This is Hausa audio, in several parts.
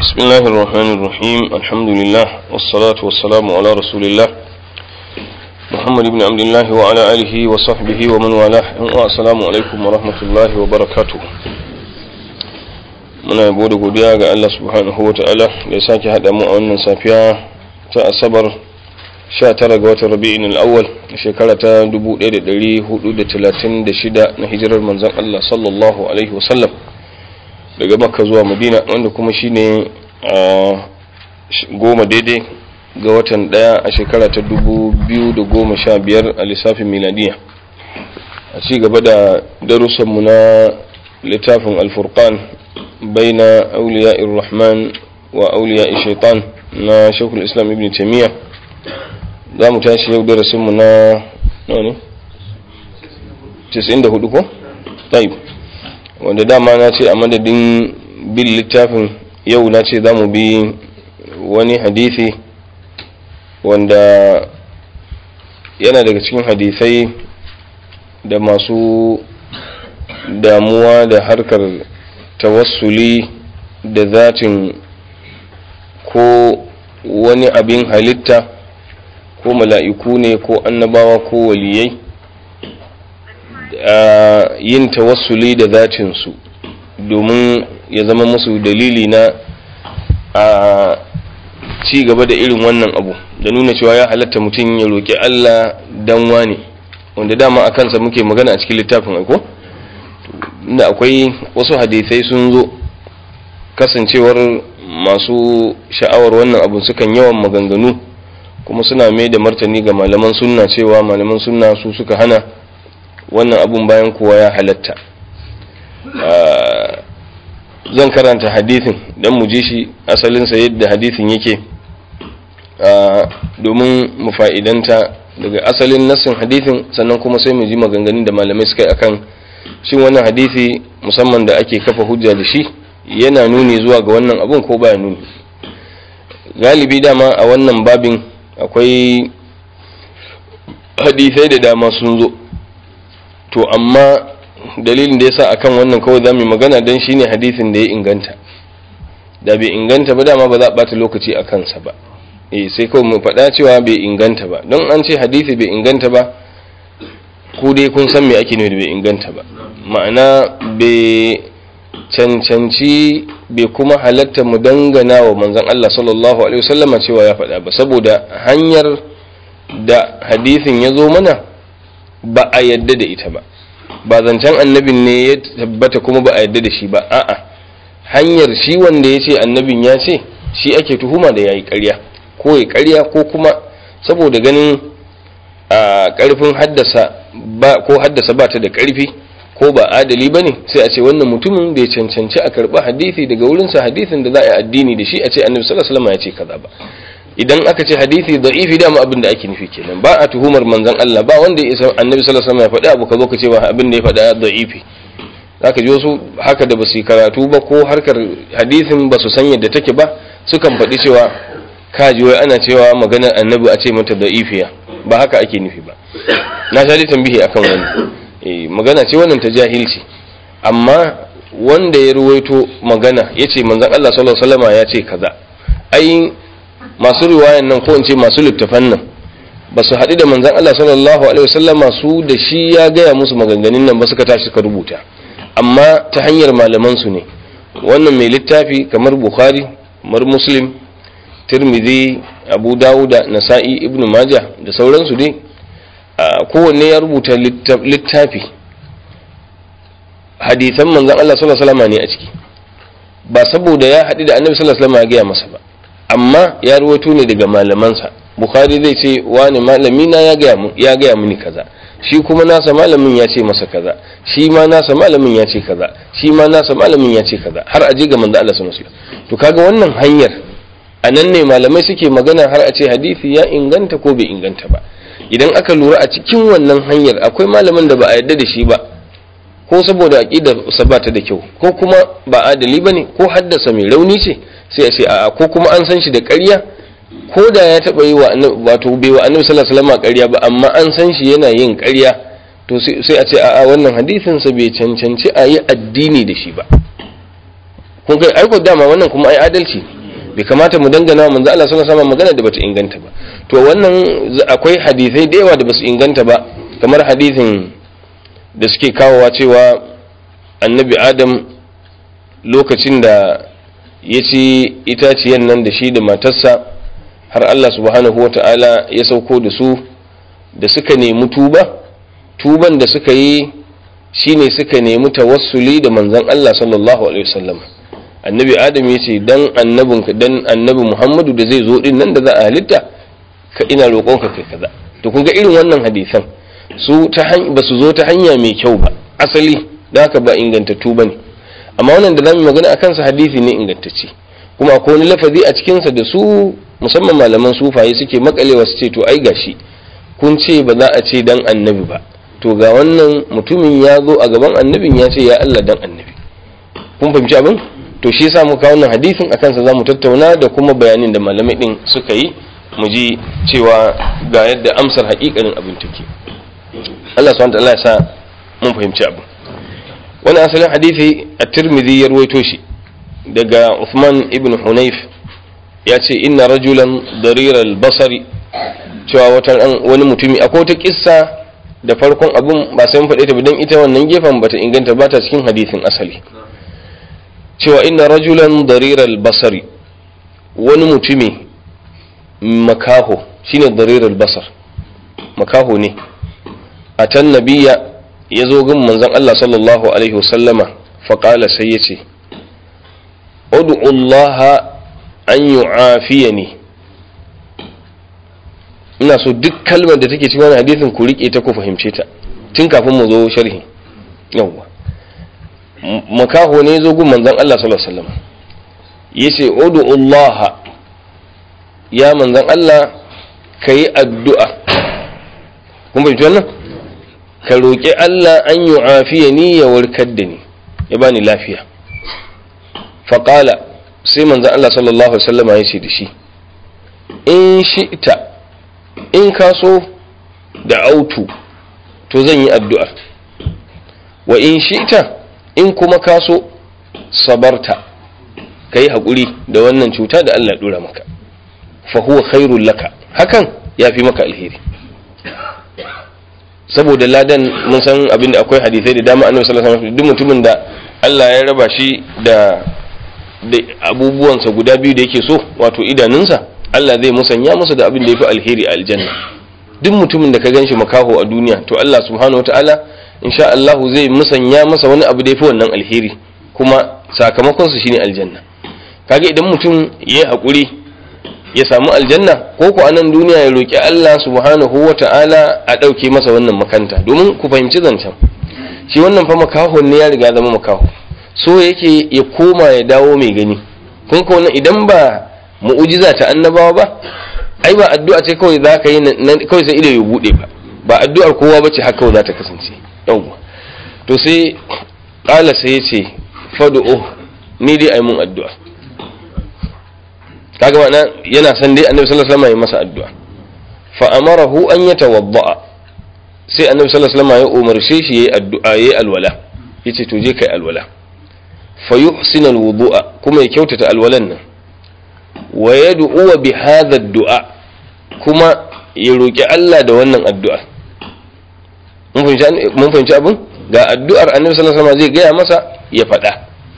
بسم الله الرحمن الرحيم الحمد لله والصلاة والسلام على رسول الله محمد بن عبد الله وعلى آله وصحبه ومن والاه السلام عليكم ورحمة الله وبركاته muna yabo da godiya ga Allah subhanahu wa ta'ala da ya sake haɗa mu a wannan safiya ta asabar 19 ga watan rabi'in al-awwal shekara ta 1436 na hijirar manzon Allah sallallahu alaihi wasallam daga makka zuwa madina wanda kuma shine a goma daidai ga watan daya a shekara ta 2015 a lissafin miladiya a ci gaba da darussanmu na littafin alfurqan baina auliya rahman wa auliya shaitan na shekul islam ibn taimiyya za mu tashi yau darasinmu na ne 94 ko? taib wanda dama na ce a madadin bin littafin yau na ce za mu bi wani hadithi wanda yana daga cikin hadithai da masu damuwa da harkar tawassuli da zatin ko wani abin halitta ko mala'iku ne ko annabawa ko waliyai yin tawassuli da zatinsu domin ya zama musu dalili na a ci gaba da irin wannan abu da nuna cewa ya halatta mutum ya roƙi Allah dan wani wanda dama a kansa muke magana a cikin littafin aiko inda akwai wasu hadisai sun zo kasancewar masu sha'awar wannan abun sukan yawan maganganu kuma suna mai da martani ga malaman sunna cewa malaman sunna su suka hana wannan abun bayan kowa ya halatta zan karanta hadithin don mu ji shi asalinsa yadda hadithin yake domin mu fa'idanta daga asalin nassin hadithin sannan kuma sai mu ji maganganun da malamai suka yi akan shin wannan hadithi musamman da ake kafa hujja da shi yana nuni zuwa ga wannan abun ko baya nuni galibi dama a wannan babin akwai hadithai da dama sun zo to amma dalilin da yasa akan wannan kawai zamu magana dan shine hadisin da ya inganta da bai inganta ba dama ba za a bata lokaci a kansa ba eh sai kawai mu faɗa cewa bai inganta ba don an ce hadisi bai inganta ba ku dai kun san me ake nufi da bai inganta ba ma'ana bai cancanci bai kuma halatta mu dangana wa manzon Allah sallallahu alaihi wasallama cewa ya faɗa ba saboda hanyar da hadisin ya zo mana ba a yadda da ita ba ba zancen annabin ne ya tabbata kuma ba a yadda da shi ba a'a hanyar shi wanda ya ce annabin ya ce shi ake tuhuma da ya yi ƙarya ko ya ƙarya ko kuma saboda ganin a ƙarfin haddasa ba ko haddasa ba ta da ƙarfi ko ba adali ba ne sai a ce wannan mutumin bai cancanci a karɓi hadisi daga wurinsa hadisin da za a yi addini da shi a ce annabi sallallahu alaihi wasallam ya ce kaza ba idan aka ce hadisi da'ifi dama abin da ake nufi kenan ba a tuhumar manzon Allah ba wanda ya isa annabi sallallahu alaihi wasallam ya faɗi abu ka zo ka ce ba abin da ya faɗa da'ifi zaka ji wasu haka da basu karatu ba ko harkar hadisin basu san yadda take ba sukan faɗi cewa ka ji wai ana cewa maganar annabi a ce mata da'ifiya ba haka ake nufi ba na sha tambihi akan wani eh magana ce wannan ta jahilci amma wanda ya ruwaito magana yace manzon Allah sallallahu alaihi wasallam ya ce kaza ai masu riwayan nan ko in ce masu littafan nan ba su haɗu da manzan Allah sallallahu alaihi wasallama su da shi ya gaya musu maganganun nan ba suka tashi suka rubuta amma ta hanyar malaman su ne wannan mai littafi kamar bukhari kamar muslim tirmidhi abu dawuda nasa'i ibnu majah da sauransu dai kowanne ya rubuta littafi hadisan manzan Allah sallallahu alaihi wasallama ne a ciki ba saboda ya haɗu da annabi sallallahu alaihi wasallama ya gaya masa ba amma ya ruwato ne daga malamansa bukhari zai ce wani malami na ya gaya ya gaya mini kaza shi kuma nasa malamin ya ce masa kaza shi ma nasa malamin ya ce kaza shi ma nasa malamin ya ce kaza har aje ga manzo Allah sallallahu alaihi wasallam to kaga wannan hanyar anan ne malamai suke magana har a ce hadisi ya inganta ko bai inganta ba idan aka lura a cikin wannan hanyar akwai malamin da ba a yarda da shi ba ko saboda aqidar sa ba ta da kyau ko kuma ba adali bane ko haddasa mai rauni ce sai a ce a'a ko kuma an san shi da ƙarya ko da ya taɓa yi wa wato bai wa annabi sallallahu alaihi wasallam ƙarya ba amma an san shi yana yin ƙarya to sai a ce a'a wannan hadisin sa bai cancanci a yi addini da shi ba kun kai aiko dama wannan kuma ai adalci bai kamata mu dangana wa manzo Allah sallallahu alaihi magana da bata inganta ba to wannan akwai hadisai da yawa da basu inganta ba kamar hadisin da suke kawowa cewa annabi adam lokacin da ya ci itaciyan nan da shi da matarsa har Allah subhanahu wata'ala ya sauko da su da suka nemi tuba tuban da suka yi shine suka nemi tawassuli da manzon Allah sallallahu alaihi wasallam annabi adam ya ce dan annabin dan annabi muhammadu da zai zo din nan da za a halitta ka ina roƙonka kai kaza to kun ga irin wannan hadisan su ta ba su zo ta hanya mai kyau ba asali da haka ba ingantattu bane amma wannan da zamu magana akan sa hadisi ne ingantacce kuma akwai wani lafazi a cikin sa da su musamman malaman sufaye suke makalewa su ce to ai gashi kun ce ba za a ce dan annabi ba to ga wannan mutumin ya zo a gaban annabin ya ce ya Allah dan annabi kun fahimci abin to shi yasa muka wannan hadisin akan sa zamu tattauna da kuma bayanin da malamai din suka yi mu ji cewa ga yadda amsar haƙiƙanin abin take Allah subhanahu wa ta'ala ya sa mun fahimci abin wani asalin hadisi a tirmidhi ya ruwaito shi daga Uthman ibn Hunayf ya ce inna rajulan dariral basari cewa wata wani mutumi akwai wata kissa da farkon abun ba sai mun faɗe ta ba dan ita wannan gefen bata inganta ba ta cikin hadisin asali cewa inna rajulan dariral basari wani mutumi makaho shine dariral basar makaho ne a tan nabiya ya zo gun manzon Allah sallallahu alaihi wasallama faƙala sai ya ce Allah an yu'afiyani ina so duk kalmar da take cikin wannan hadisin ku rike ta ku fahimce ta tun kafin mu zo sharhi yawwa makaho ne zo gun manzon Allah sallallahu alaihi wasallam yace Allah ya manzon Allah kai addu'a kun bai wannan ka roƙi Allah an yi afiya ni ya warkar da ni ya bani lafiya faƙala sai manzan Allah sallallahu Alaihi wasallama ya ce da shi in shi'ta in ka so da autu to zan yi addu'a wa in shi'ta in kuma ka so sabarta ka yi haƙuri da wannan cuta da Allah ɗora maka fahuwa khairul laka hakan ya fi maka alheri saboda ladan mun san abin da akwai hadisai da dama annabi sallallahu alaihi wasallam duk mutumin da Allah ya raba shi da da abubuwansa guda biyu da yake so wato idanunsa Allah zai musanya masa da abin da yafi alheri a aljanna duk mutumin da ka ganshi makaho a duniya to Allah subhanahu wataala insha Allah zai musanya masa wani abu da yafi wannan alheri kuma sakamakon su shine aljanna kaga idan mutum yayi hakuri ya samu aljanna ko ku anan duniya ya roki Allah subhanahu wa ta'ala a ɗauke masa wannan makanta domin ku fahimci zancen shi wannan fa makahon ne ya riga zama makaho so yake ya koma ya dawo mai gani kun ko idan ba mu'ujiza ta annabawa ba ai ba addu'a ce kawai za ka yi kawai sai ido ya bude ba ba addu'ar kowa ba ce haka za ta kasance yawwa to sai ƙala sai ya ce fadu'u ni dai ai mun addu'a kaga ma'ana yana san dai annabi sallallahu alaihi wasallam ya masa addu'a fa amarahu an yatawadda sai annabi sallallahu alaihi wasallam ya umarce shi yayi addu'a yayi alwala yace to je kai alwala fa yuhsin alwudu'a kuma ya kyautata alwalan nan wa yad'u bi hadha addu'a kuma ya roki Allah da wannan addu'a mun fahimci mun fahimci abin ga addu'ar annabi sallallahu alaihi wasallam zai gaya masa ya faɗa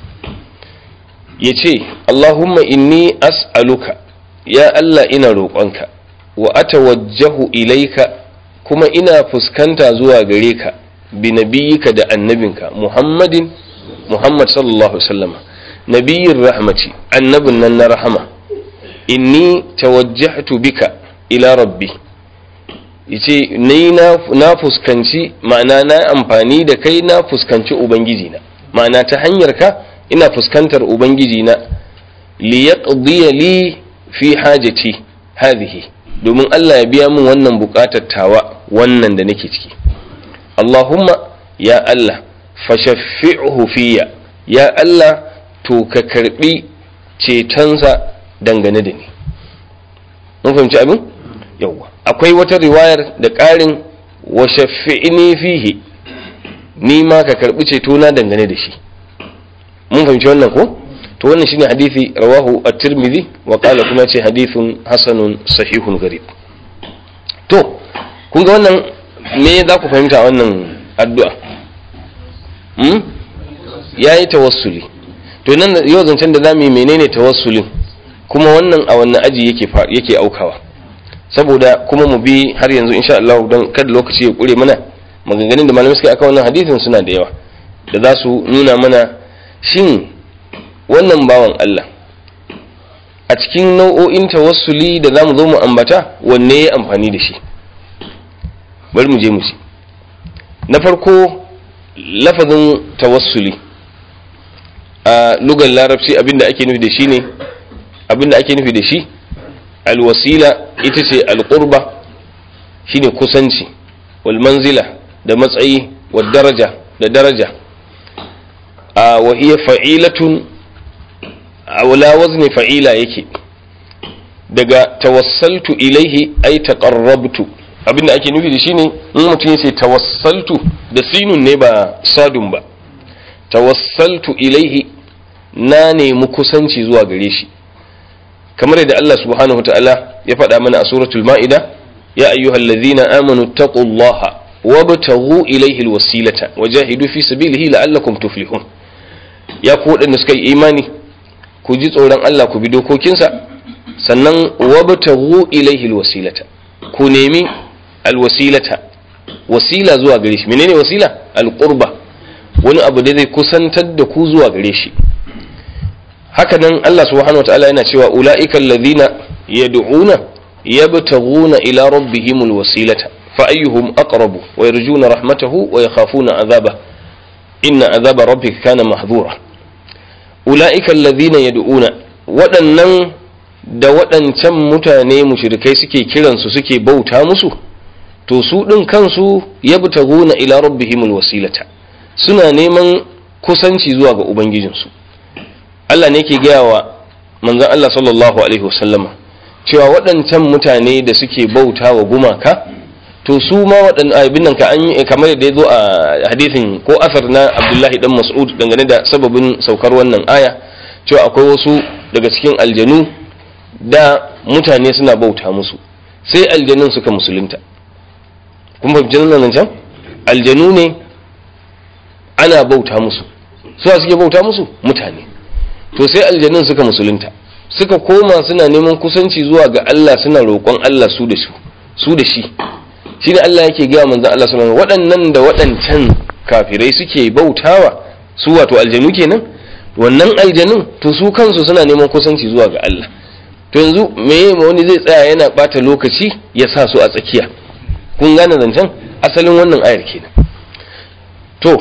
ya ce Allahumma inni as'aluka ya Allah ina roƙonka wa atawajjahu ilaika kuma ina fuskanta zuwa gare ka bi nabiyyika da annabinka Muhammadin Muhammad sallallahu alaihi wasallam nabiyyin rahmati annabin nan na rahama inni tawajjahtu bika ila rabbi yace ni na fuskanci ma'ana na amfani da kai na fuskanci ubangiji na ma'ana ta hanyar ka ina fuskantar ubangiji na li yaqdiya li fi hajati hadhihi domin Allah ya biya min wannan bukatar tawa wannan da nake ciki Allahumma ya Allah fashaffi'hu fiyya ya Allah to ka karbi cetonsa dangane da ni mun fahimci abin yawwa akwai wata riwayar da ƙarin wa shaffi'ni fihi ni ma ka karbi cetona dangane da shi mun fahimci wannan ko to wannan shine hadisi rawahu at-tirmidhi wa qala kuma ce hadithun hasanun sahihun garib to kun ga wannan me za ku fahimta a wannan addu'a hmm? yayi tawassuli to nan yau zancen da zamu yi menene tawassulin kuma wannan a wannan aji yake yake aukawa saboda kuma mu bi har yanzu insha Allah don kada lokaci ya kure mana maganganun da malamai suka aka wannan hadisin suna da yawa da za su nuna mana shin wannan bawan Allah a cikin nau'o'in tawassuli da za mu zo mu ambata wanne ya amfani da shi bari mu je mu ci na farko lafazin tawassuli a lugar larabci abinda ake nufi da shi ne abinda ake nufi da shi alwasila ita ce alƙurba shine kusanci wal manzila da matsayi wa daraja da daraja a wahiyar fa'ilatun a wala wazni fa'ila yake daga tawassaltu ilaihi ai taqarrabtu abinda ake nufi da shi ne in mutum ya ce tawassaltu da sinun ne ba sadun ba tawassaltu ilaihi na nemi kusanci zuwa gare shi kamar yadda Allah subhanahu wa ta'ala ya faɗa mana a suratul ma'ida ya ayyuhal ladhina amanu taqullaha wabtaghu ilayhi alwasilata wajahidu fi sabilihi la'allakum tuflihun ya ku waɗanda suka yi imani ku ji tsoron Allah ku bi dokokinsa sannan wabtaghu ilayhi alwasilata ku nemi alwasilata wasila zuwa gare shi menene wasila alqurba wani abu da zai kusantar da ku zuwa gare shi haka nan Allah subhanahu wa ta'ala yana cewa ula'ika alladhina yad'una yabtaghuna ila rabbihim alwasilata fa ayyuhum aqrabu wa yarjuna rahmatahu wa yakhafuna adhaba inna adhaba rabbika kana mahdhura ula'ika alladhina yad'una waɗannan da waɗancan mutane mushrikai suke kiransu suke bauta musu to su ɗin kansu yabtaghuna ila rabbihim alwasilata suna neman kusanci zuwa ga ubangijinsu Allah ne ke gaya wa manzon Allah sallallahu alaihi wasallama cewa waɗancan mutane da suke bauta wa gumaka to su ma waɗannan abin nan ka an yi kamar yadda ya zo a hadisin ko asar na Abdullahi dan Mas'ud dangane da sababin saukar wannan aya cewa akwai wasu daga cikin aljanu da mutane suna bauta musu sai aljanun suka musulunta kun fahimci nan can aljanu ne ana bauta musu suwa suke bauta musu mutane to sai aljanun suka musulunta suka koma suna neman kusanci zuwa ga Allah suna roƙon Allah su da su su da shi shi da Allah yake gaya manzon Allah sallallahu alaihi waɗannan da waɗancan kafirai suke bautawa su wato aljanu kenan wannan aljanun to su kansu suna neman kusanci zuwa ga Allah to yanzu me wani zai tsaya yana bata lokaci ya sa su a tsakiya kun gane zancen asalin wannan ayar kenan to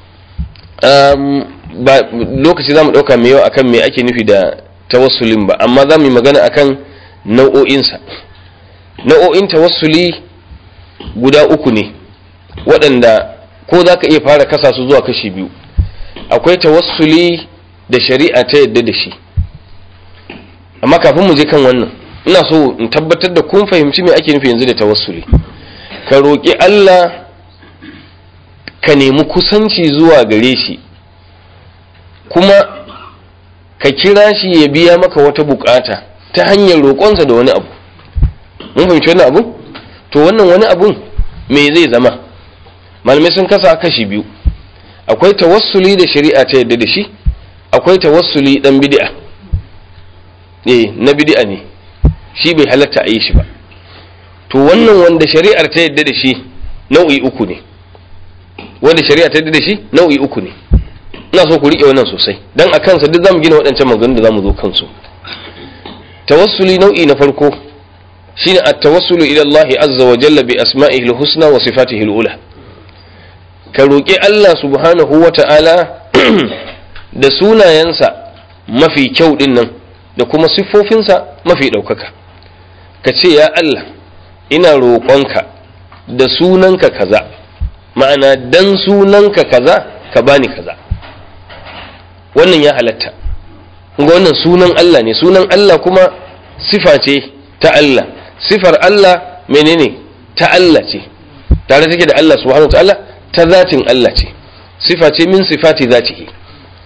ba lokaci za mu ɗauka mai yawa akan me ake nufi da tawassulin ba amma za mu yi magana akan nau'o'insa nau'o'in tawassuli guda uku ne waɗanda ko za ka iya fara kasa su zuwa kashi biyu akwai tawassuli da shari'a ta yadda da shi amma kafin mu je kan wannan ina so in tabbatar da kun fahimci me ake nufi yanzu da tawassuli ka roƙi Allah ka nemi kusanci zuwa gare shi kuma ka kira shi ya biya maka wata bukata ta hanyar roƙonsa da wani abu mun fahimci wani abu to wannan wani abun me zai zama malamai sun kasa kashi biyu akwai tawassuli da shari'a ta yadda da shi akwai tawassuli dan bid'a eh na bid'a ne shi bai halatta a yi shi ba to wannan wanda shari'ar ta yadda da shi nau'i uku ne wanda shari'a ta yadda da shi nau'i uku ne ina so ku rike wannan sosai dan a kansa duk zamu gina waɗancan maganganun da zamu zo kansu tawassuli nau'i na farko shine at-tawassulu ila Allah azza wa jalla bi asma'ihi al-husna wa sifatihi al-ula ka roki Allah subhanahu wa ta'ala da sunayensa mafi kyau din nan da kuma siffofinsa mafi ɗaukaka ka ce ya Allah ina roƙonka da sunanka kaza ma'ana dan sunanka kaza ka bani kaza wannan ya halatta ga wannan sunan Allah ne sunan Allah kuma sifa ce ta Allah sifar Allah menene ta Allah ce tare take da Allah subhanahu ta'ala ta zatin Allah ce sifa ce min sifati zatihi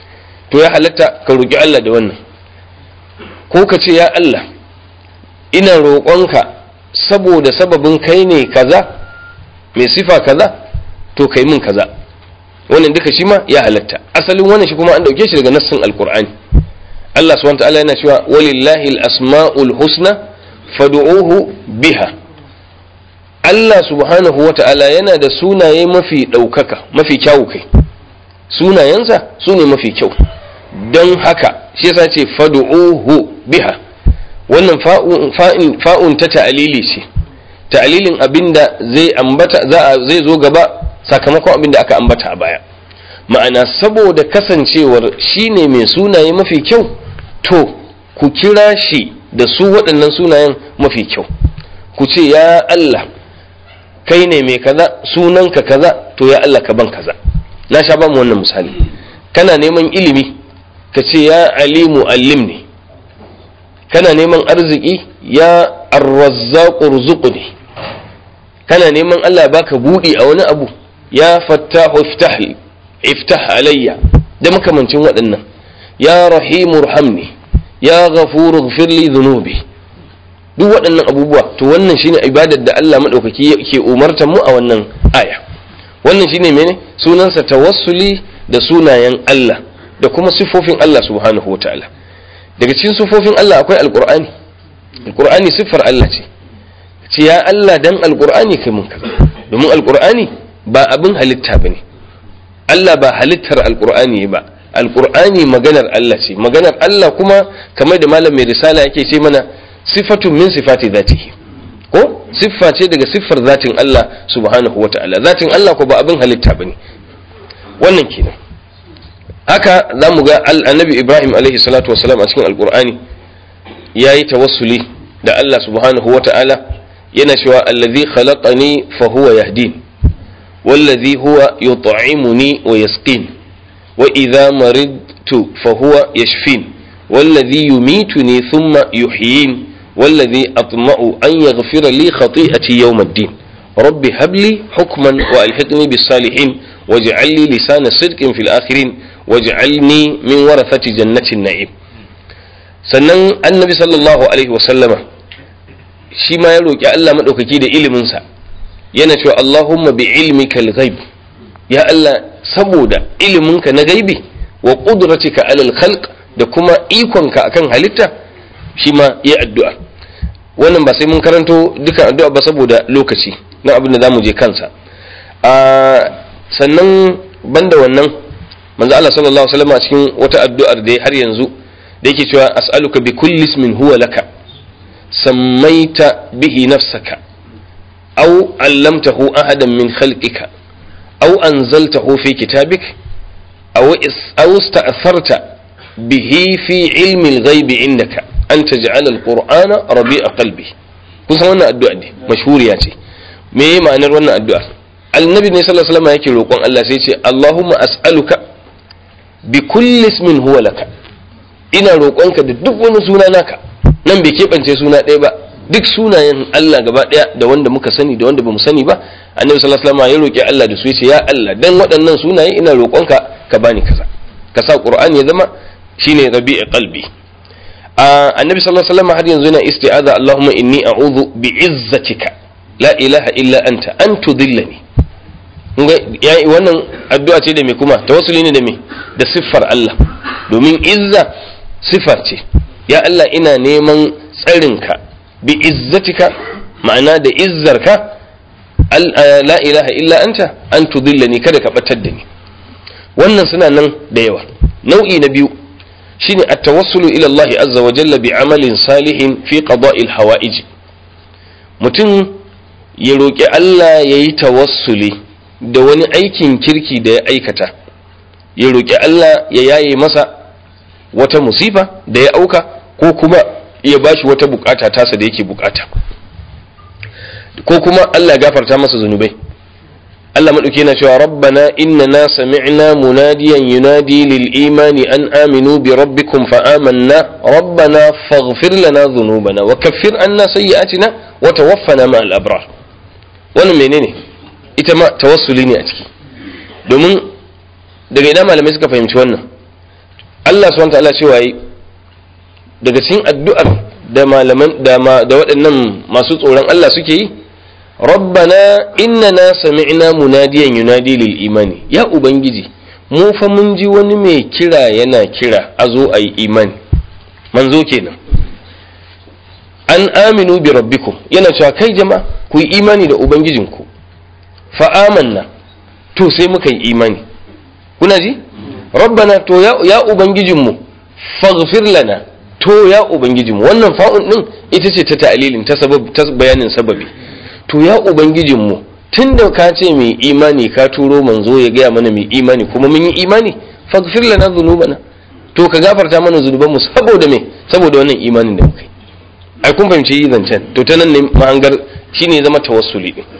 to ya halatta ka roƙi Allah da wannan ko ka ce ya Allah ina roƙonka saboda sababin kai ne kaza mai sifa kaza to kai min kaza wannan duka shi ma ya halatta asalin wannan shi kuma an dauke shi daga nassin alqur'ani Allah subhanahu wa ta'ala yana cewa walillahi al-asma'ul husna fad'uhu biha Allah subhanahu wa ta'ala yana da sunaye mafi ɗaukaka mafi kyawu kai sunayensa su ne mafi kyau don haka shi yasa ce fad'uhu biha wannan fa'un ta ta'alili ce ta'alilin abinda zai ambata zai zo gaba sakamakon abinda aka ambata a baya ma'ana saboda kasancewar shi ne mai sunaye mafi kyau to ku kira shi da su waɗannan sunayen mafi kyau ku ce ya Allah kai ne mai kaza sunanka kaza to ya Allah ka ban kaza na sha bamu wannan misali kana neman ilimi ka ce ya alimu allimni kana neman arziki ya arrazzaqu rzuqni kana neman Allah baka budi a wani abu ya fattahu iftah iftah alayya da makamancin waɗannan ya rahimu rahamni ya ghafuru ighfir li dhunubi duk waɗannan abubuwa to wannan shine ibadar da Allah madaukaki yake umartar mu a wannan aya wannan shine mene sunansa tawassuli da sunayen Allah da kuma siffofin Allah subhanahu wataala daga cikin siffofin Allah akwai alqur'ani alqur'ani siffar Allah ce ce ya Allah dan alqur'ani kai mun kaza domin alqur'ani ba abin halitta bane Allah ba halittar alqur'ani ba alqur'ani maganar Allah ce maganar Allah kuma kamar da malam mai risala yake ce mana sifatun min sifati zatihi ko siffa ce daga siffar zatin Allah subhanahu wata'ala zatin Allah ko ba abin halitta bane wannan kenan haka za mu ga annabi Ibrahim alaihi salatu wasalam a cikin alqur'ani yayi tawassuli da Allah subhanahu wata'ala yana cewa allazi khalaqani fa huwa yahdin wallazi huwa yut'imuni wa yasqin wa idza maridtu fa huwa yashfin والذي يميتني ثم يحيين والذي أطمع أن يغفر لي خطيئتي يوم الدين رب هب لي حكما وألحقني بالصالحين واجعل لي لسان صدق في الآخرين واجعلني من ورثة جنة النعيم sannan annabi sallallahu alaihi wasallama shi ma ya roƙi Allah maɗaukaki da iliminsa yana cewa Allahumma bi ilmikal ghaib ya Allah saboda iliminka na gaibi wa qudratika alal khalq da kuma ikonka akan halitta shi ma yi addu'a wannan ba sai mun karanto dukan addu'a ba saboda lokaci na abin da za mu je kansa sannan banda wannan manzo Allah sallallahu alaihi wasallam a cikin wata addu'ar da har yanzu da yake cewa as'aluka bi kulli ismin huwa laka sammaita bihi nafsaka aw allamtahu ahadan min khalqika aw anzaltahu fi kitabik aw aw ista'tharta bihi fi ilmi al-ghaib indaka an taj'al al-qur'ana rabi'a qalbi kusan wannan addu'a ne mashhuriya ce me ma'anar wannan addu'a annabi ne sallallahu alaihi wasallam yake roƙon Allah sai ce Allahumma as'aluka bi kulli ismin huwa laka ina roƙonka da duk wani suna naka nan bai keɓance suna ɗaya ba duk sunayen Allah gaba ɗaya da wanda muka sani da wanda bamu sani ba annabi sallallahu alaihi wasallam ya roƙi Allah da su yace ya Allah dan waɗannan sunaye ina roƙonka ka bani kaza ka sa Qur'ani ya zama shine rabi'i qalbi annabi sallallahu alaihi wasallam har yanzu yana isti'aza Allahumma inni a'udhu bi izzatika la ilaha illa anta an tudillani wannan addu'a ce da me kuma tawassuli ne da me da siffar Allah domin izza siffar ce ya Allah ina neman tsarinka bi izzatika ma'ana da izzarka la ilaha illa anta an tudillani kada ka batar da ni wannan suna nan da yawa nau'i na biyu shine at-tawassulu ila Allah azza wa jalla bi amalin salihin fi qada'il hawa'ij mutum ya roki Allah yayi tawassuli da wani aikin kirki da ya aikata ya roki Allah ya yaye masa wata musifa da ya auka ko kuma ya bashi wata bukata tasa da yake bukata ko kuma Allah gafarta masa zunubai Allah maɗauki yana cewa rabbana innana sami'na munadiyan yunadi lil imani an aminu bi rabbikum fa amanna rabbana faghfir lana dhunubana wa kaffir anna sayyi'atina wa tawaffana ma al abrar wannan menene ita ma tawassuli ne a ciki domin daga idan malamai suka fahimci wannan Allah subhanahu ta'ala cewa yi daga cikin addu'ar da malaman da da waɗannan masu tsoron Allah suke yi rabbana innana sami'na munadiyan yunadi lil imani ya ubangiji mu fa mun ji wani mai kira yana kira a zo a yi imani manzo kenan an aminu bi rabbikum yana cewa kai jama'a ku yi imani da ubangijinku fa amanna to sai muka yi imani kuna ji rabbana to ya, ya ubangijinmu faghfir lana to ya ubangijinmu wannan fa'un din ita ce ta ta'lilin ta sabab ta bayanin sababi to ya ubangijinmu tunda ka ce mai imani ka turo manzo ya gaya mana mai imani kuma mun yi imani faghfir lana dhunubana to ka gafarta mana zunubanmu saboda me saboda wannan imanin da muka yi ai kun fahimci yi zancen to ta nan ne mahangar shine zama tawassuli din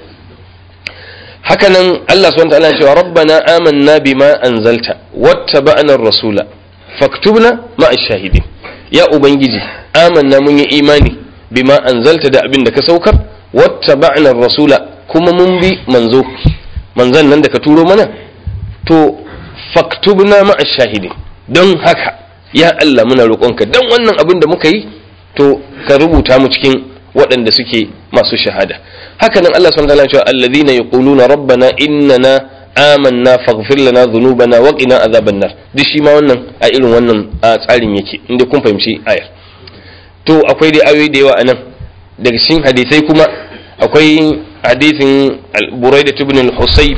haka nan Allah subhanahu wa ta'ala cewa rabbana amanna bima anzalta wattaba'na ar-rasula faktubna ma'a shahidin ya ubangiji amanna mun yi imani bima anzalta da abin da ka saukar wattaba'na ar-rasula kuma mun bi manzo manzan nan da ka turo mana to faktubna ma'a shahidin don haka ya Allah muna roƙonka don wannan abin da muka yi to ka rubuta mu cikin waɗanda suke masu shahada haka nan Allah subhanahu wa ta'ala cewa alladhina yaquluna rabbana innana amanna faghfir lana dhunubana wa qina adhaban nar duk shi ma wannan a irin wannan tsarin yake inda kun fahimci ayar to akwai dai ayoyi da yawa anan daga cikin hadisai kuma akwai hadisin Buraida ibn al-Husayb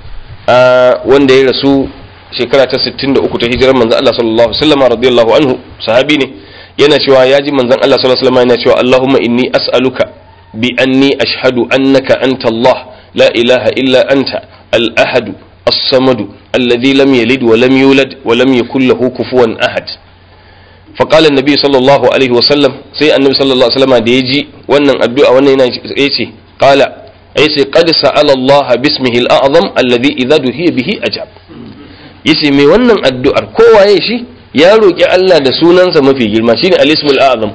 wanda ya rasu shekara ta 63 ta hijirar manzo Allah sallallahu alaihi wasallam radiyallahu anhu sahabi ne yana cewa ya ji manzon Allah sallallahu alaihi wasallam yana cewa Allahumma inni as'aluka bi anni ashhadu annaka anta Allah la ilaha illa anta al-ahad as-samad alladhi lam yalid wa lam yulad wa lam yakul lahu kufuwan ahad فقال النبي صلى الله عليه وسلم سي النبي صلى الله عليه وسلم da yaji wannan addu'a wannan yana yace qala yace qad sa'ala Allah bismihi al-a'zam alladhi idha duhiya bihi ajab yace me wannan addu'ar kowaye shi ya roƙi Allah da sunansa mafi girma shine al-ismul a'zam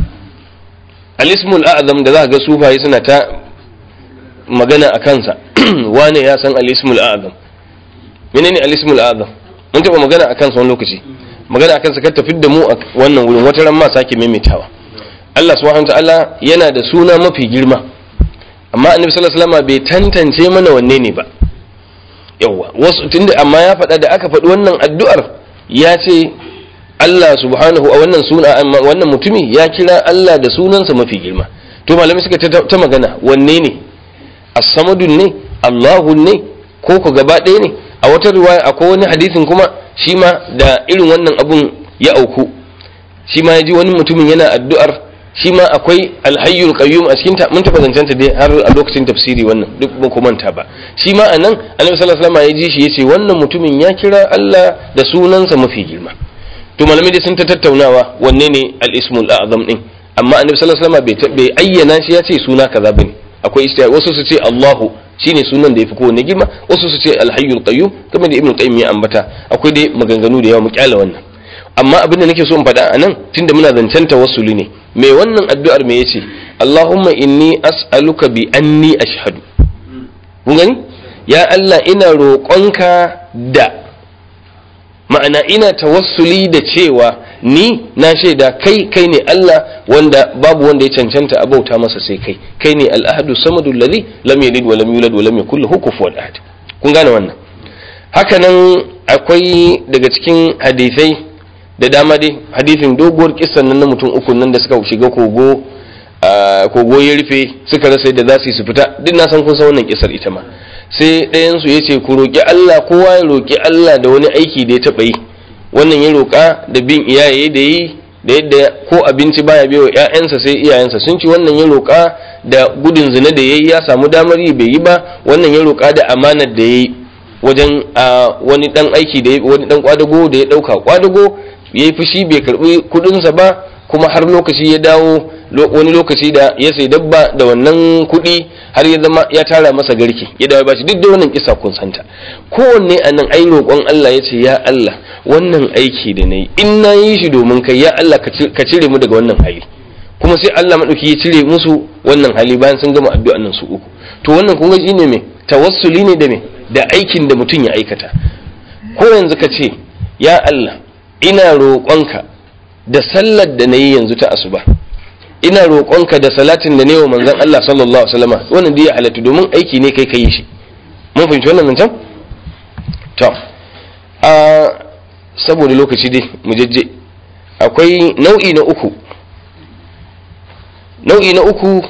al-ismul a'zam da za ga sufaye suna ta magana a kansa wane ya san al-ismul a'zam menene al-ismul a'zam mun taɓa magana a kansa wani lokaci magana a kansa kar tafi da mu a wannan wurin wata ran ma sake maimaitawa Allah subhanahu ta'ala yana da suna mafi girma amma annabi sallallahu alaihi wasallam bai tantance mana wanne ne ba yawa wasu tunda amma ya faɗa da aka faɗi wannan addu'ar ya ce Allah subhanahu a wannan suna wannan mutumi ya kira Allah da sunansa mafi girma to malamai suka ta magana wanne ne as-samadun ne Allahu ne ko ku gaba ɗaya ne a wata riwaya akwai wani hadisin kuma shi ma da irin wannan abun ya auku shi ma ya ji wani mutumin yana addu'ar shi ma akwai alhayyul qayyum a cikin ta mun taba zancen ta dai har a lokacin tafsiri wannan duk ba ku manta ba shi ma anan annabi sallallahu alaihi wasallam ya ji shi yace wannan mutumin ya kira Allah da sunansa mafi girma to malamai dai sun ta tattaunawa wanne ne al-ismul a'zam din amma annabi sallallahu alaihi wasallam bai ayyana shi ya ce suna kaza bane akwai istiya wasu su ce Allahu shine sunan da yafi kowanne girma wasu su ce alhayyul qayyum kamar da ibnu qayyim ya ambata akwai dai maganganu da yawa mu kyala wannan amma abin da nake so in faɗa a nan tunda muna zancen tawassuli ne me wannan addu'ar me yace Allahumma inni as'aluka bi anni ashhadu kun gani ya Allah ina roƙonka da ma'ana ina tawassuli da cewa ni na shaida kai kai ne Allah wanda babu wanda ya cancanta a bauta masa sai kai kai ne al-ahadu samadu alladhi lam yalid wa lam yulad wa lam yakul lahu kufuwan ahad kun gane wannan haka nan akwai daga cikin hadisai da dama dai hadisin doguwar kissan nan na mutum uku nan da suka shiga kogo kogo ya rufe suka rasa yadda za su yi su fita duk na san kun san wannan kisar ita ma sai ɗayan su yace ku roki Allah kowa ya roki Allah da wani aiki da ya taɓa yi wannan ya roka da bin iyaye da yi da yadda ko abinci baya bai wa ƴaƴansa sai iyayensa sun ci wannan ya roka da gudun zina da yayi ya samu damar yi bai yi ba wannan ya roka da amanar da yayi wajen wani dan aiki da wani dan kwadago da ya dauka kwadago ya yi fushi bai karbi kudinsa ba kuma har lokaci ya dawo wani lokaci da ya sai dabba da wannan kudi har ya zama ya tara masa garki ya dawo bashi duk da wannan kisa kun santa kowanne a nan ai roƙon Allah ya ce ya Allah wannan aiki da na yi in na yi shi domin kai ya Allah ka cire mu daga wannan hali kuma sai Allah maɗauki ya cire musu wannan hali bayan sun gama addu'an nan su uku to wannan kun ga shine me tawassuli ne da me da aikin da mutum ya aikata ko yanzu ka ce ya Allah ina roƙonka da sallar da nayi yanzu ta asuba ina roƙonka da salatin da ne wa manzon Allah sallallahu alaihi wasallam wannan dai ya halatta domin aiki ne kai kai shi mun fahimci wannan zancen to a saboda lokaci dai mu jajje akwai nau'i na uku nau'i na uku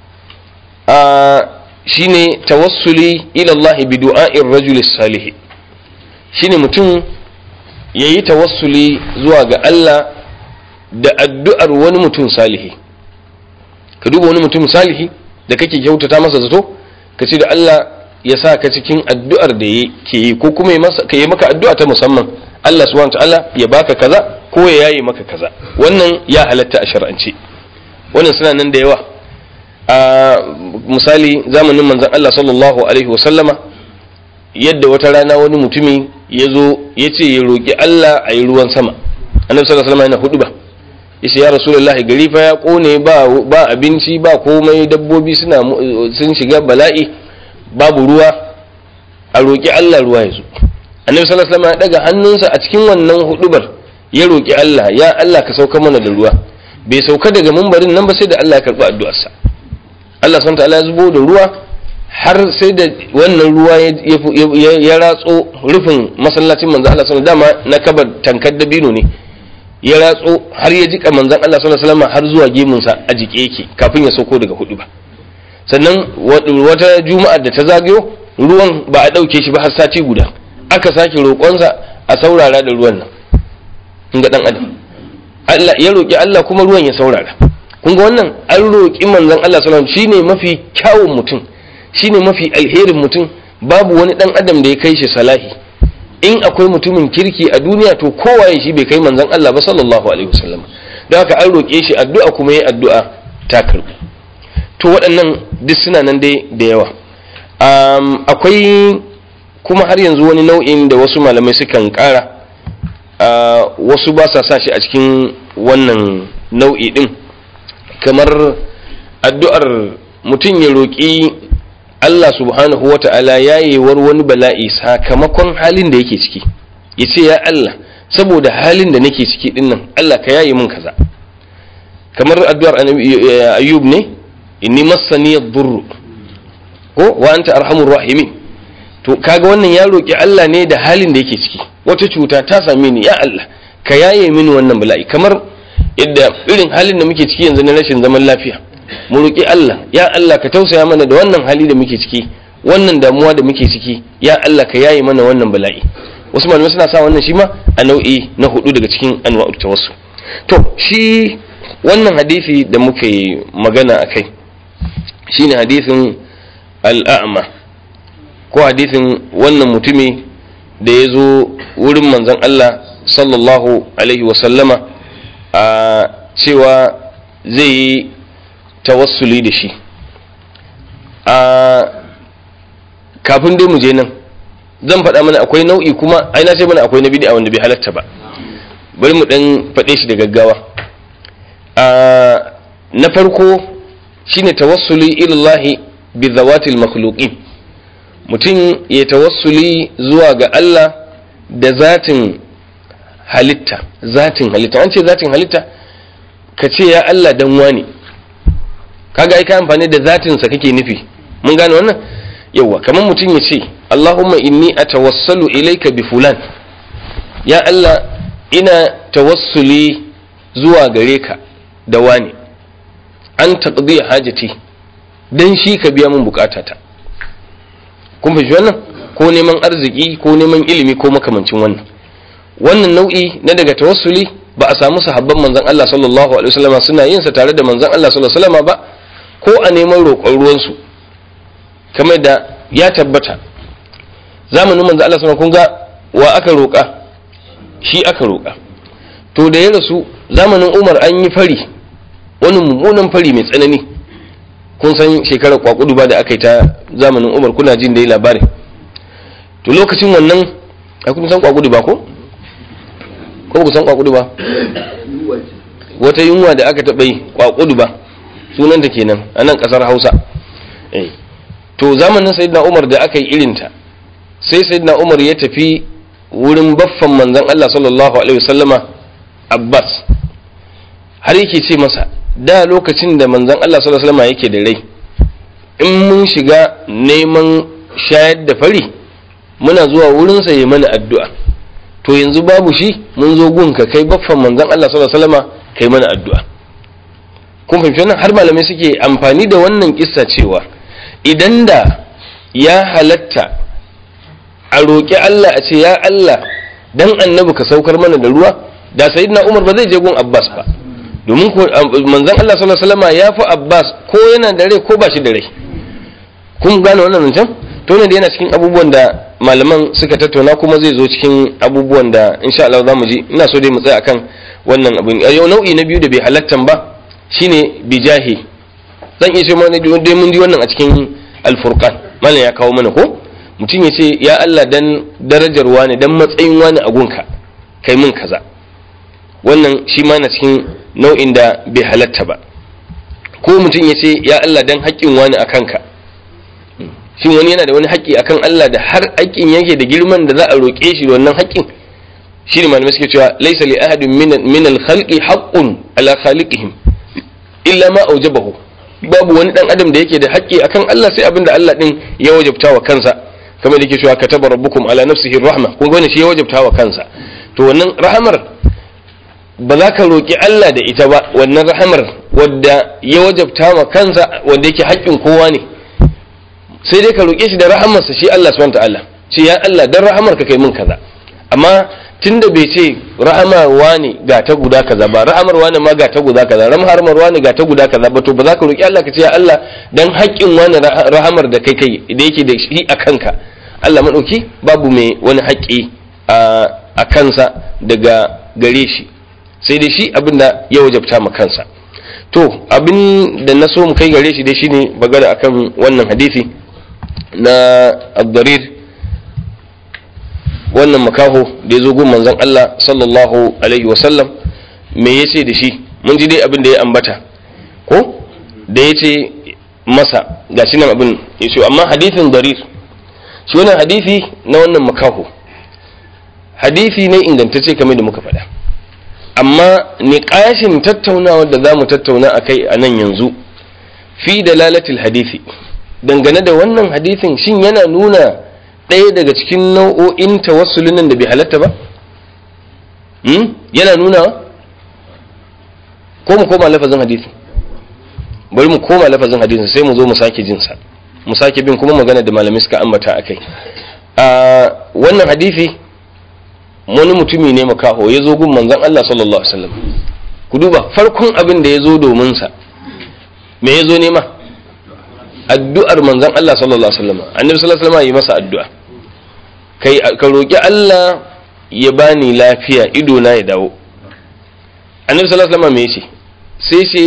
a shine tawassuli ila Allah bi du'a'ir rajul salih shine mutum yayi tawassuli zuwa ga Allah da addu'ar wani mutum salihi ka duba wani mutum salihi da kake kyautata masa zato ka ce da Allah ya sa ka cikin addu'ar da yake yi ko kuma ka yi maka addu'a ta musamman Allah subhanahu ta'ala ya baka kaza ko ya yayi maka kaza wannan ya halatta a shar'ance wannan suna nan da yawa a misali zamanin manzon Allah sallallahu alaihi wasallama yadda wata rana wani mutumi ya zo ya ce ya roƙi Allah a yi ruwan sama annabi sallallahu alaihi wasallam yana hudu ba yace ya rasulullahi gari fa ya kone ba ba abinci ba komai dabbobi suna sun shiga bala'i babu ruwa a roƙi Allah ruwa ya zo annabi sallallahu alaihi wasallam ya daga hannunsa a cikin wannan hudubar ya roƙi Allah ya Allah ka sauka mana da ruwa bai sauka daga mumbarin nan ba sai da Allah ya karɓi addu'arsa Allah subhanahu ta'ala ya zubo da ruwa har sai da wannan ruwa ya ratso rufin masallacin manzo Allah sallallahu dama na kabar tankar dabino ne ya ratso har ya jika manzon Allah sallallahu alaihi wasallam har zuwa gemunsa a jike yake kafin ya sauko daga hudu ba sannan wata juma'a da ta zagayo ruwan ba a ɗauke shi ba har sati guda aka sake roƙonsa a saurara da ruwan nan in ga ɗan adam Allah ya roƙi Allah kuma ruwan ya saurara kun ga wannan an roƙi manzon Allah sallallahu alaihi shine mafi kyawun mutum shine mafi alherin mutum babu wani ɗan adam da ya kai shi salahi in akwai mutumin kirki a duniya to kowaye shi bai kai manzon Allah ba sallallahu alaihi wasallam don haka an roƙe shi addu'a kuma yi addu'a ta karɓu to waɗannan duk suna nan dai da yawa akwai kuma har yanzu wani nau'in da wasu malamai sukan ƙara wasu ba sa sa shi a cikin wannan nau'i ɗin kamar addu'ar mutum ya roƙi Allah subhanahu wa ta'ala yayewar wani bala'i sakamakon halin da yake ciki ya ce ya Allah saboda halin da nake ciki ɗin nan Allah ka yaye min kaza kamar addu'ar ayyub ne inni massani yadurru ko wa anta arhamur rahimin to kaga wannan ya roki Allah ne da halin da yake ciki wata cuta ta same ni ya Allah ka yaye mini wannan bala'i kamar yadda irin halin da muke ciki yanzu na rashin zaman lafiya mu roki Allah ya Allah ka tausaya mana da wannan hali da muke ciki wannan damuwa da muke ciki ya Allah ka yaye mana wannan bala'i wasu malamai suna sa wannan shi ma a nau'i na hudu daga cikin anwa'ut tawassul to shi wannan hadisi da muke magana akai shine hadisin al'a'ma ko hadisin wannan mutumi da ya zo wurin manzon Allah sallallahu alaihi wasallama a cewa zai yi tawassuli da shi a kafin dai mu je nan zan faɗa mana akwai nau'i kuma ai na ce mana akwai na bid'a wanda bai halatta ba bari mu dan faɗe shi da gaggawa na farko shine tawassuli ilallahi bi zawatil makhluqin mutum ya tawassuli zuwa ga Allah da zatin halitta zatin halitta an ce zatin halitta ka ce ya Allah dan wani kaga ai ka amfani da zatin sa kake nufi mun gane wannan yawa kamar mutum ya ce Allahumma inni atawassalu ilayka bi fulan ya Allah ina tawassuli zuwa gare ka da wani an taqdi hajati dan shi ka biya min bukatata kun fahimci wannan ko neman arziki ko neman ilimi ko makamancin wannan wannan nau'i na daga tawassuli ba a samu sahabban manzon Allah sallallahu alaihi wasallam suna yin sa tare da manzon Allah sallallahu alaihi wasallam ba ko a neman roƙon ruwan su kamar da ya tabbata zamanin manzon Allah sallallahu kun ga wa aka roƙa shi aka roƙa to da ya rasu zamanin Umar an yi fari wani mummunan fari mai tsanani kun san shekarar kwakudu ba da aka yi ta zamanin umar kuna jin da yi labarin to lokacin wannan a kun san kwakudu ba ko? ko ku san kwakudu ba? wata yunwa da aka taɓa yi kwakudu ba sunanta kenan a nan ƙasar hausa to zamanin sayidina umar da aka yi irinta sai sayidina umar ya tafi wurin baffan manzon Allah sallallahu alaihi wasallama Abbas har yake ce masa da lokacin da manzon Allah sallallahu alaihi wasallama yake da rai in mun shiga neman shayar da fari muna zuwa wurinsa ya mana addu'a to yanzu babu shi mun zo gunka kai baffan manzon Allah sallallahu alaihi wasallama kai mana addu'a kun fahimci wannan har malamai suke amfani da wannan kissa cewa idan da ya halatta a roƙi Allah a ce ya Allah dan annabi ka saukar mana da ruwa da sayyidina Umar ba zai je gun Abbas ba domin manzon Allah sallallahu alaihi wasallama ya fi Abbas ko yana da rai ko ba shi da rai kun gane wannan zancen to ne da yana cikin abubuwan da malaman suka tattauna kuma zai zo cikin abubuwan da insha Allah za mu ji ina so dai mu tsaya akan wannan abin yau nau'i na biyu da bai halattan ba shine bijahi zan iya ce mana dai mun ji wannan a cikin alfurqan malam ya kawo mana ko mutum ya ce ya Allah dan darajar wani dan matsayin wani a gunka kai mun kaza wannan shi ma na cikin nau'in da bai halatta ba ko mutum ya ce ya Allah dan haƙƙin wani a kanka shin wani yana da wani haƙƙi akan Allah da har haƙƙin yake da girman da za a roƙe shi da wannan haƙƙin shi ne malamai suke cewa laisa li ahadin min al-khalqi haqqun ala khaliqihim illa ma aujabahu babu wani dan adam da yake da haƙƙi akan Allah sai abinda Allah din ya wajabta wa kansa kamar da yake cewa kataba rabbukum ala nafsihi rahma kun ga shi ya wajabta wa kansa to wannan rahamar ba za ka roƙi Allah da ita ba wannan rahamar wadda ya wajabta wa kansa wanda yake haƙƙin kowa ne sai dai ka roƙe shi da rahamarsa shi Allah subhanahu ta'ala ce ya Allah dan rahamar ka kai min kaza amma tunda bai ce rahamar wani ga ta guda kaza ba rahamar wani ma ga ta guda kaza rahamar wani ga ta guda kaza ba to ba za ka roƙi Allah ka ce ya Allah dan haƙƙin wani rahamar da kai kai da yake da shi a kanka Allah madauki babu mai wani haƙƙi a kansa daga gare shi sai dai shi abin da ya wajabta ma kansa to abin da na so mu kai gare shi dai shine bagada akan wannan hadisi na abdarir wannan makaho da ya zo gun manzon Allah sallallahu alaihi wasallam me ya ce da shi mun ji dai abin da ya ambata ko da ya ce masa ga shi nan abin ya ce amma hadithin darir shi wannan hadithi na wannan makaho hadithi ne ingantacce kamar da muka faɗa amma niƙashin tattaunawa da za mu tattauna a kai a nan yanzu fi dalalatil hadithi dangane da wannan hadithin shin yana nuna ɗaya daga cikin nau'o'in tawassulin nan da bai halatta ba yana nuna ko mu koma lafazin hadithin bari mu koma lafazin hadithin sai mu zo mu sake jinsa mu sake bin kuma magana da malamai suka ambata a kai wannan hadithi wani mutumi ne makaho ya zo gun manzon Allah sallallahu alaihi wasallam ku duba farkon abin da ya zo domin sa me ya zo nema addu'ar manzon Allah sallallahu alaihi wasallam annabi sallallahu alaihi wasallam yi masa addu'a kai ka roki Allah ya bani lafiya ido na ya dawo annabi sallallahu alaihi wasallam me yace sai ce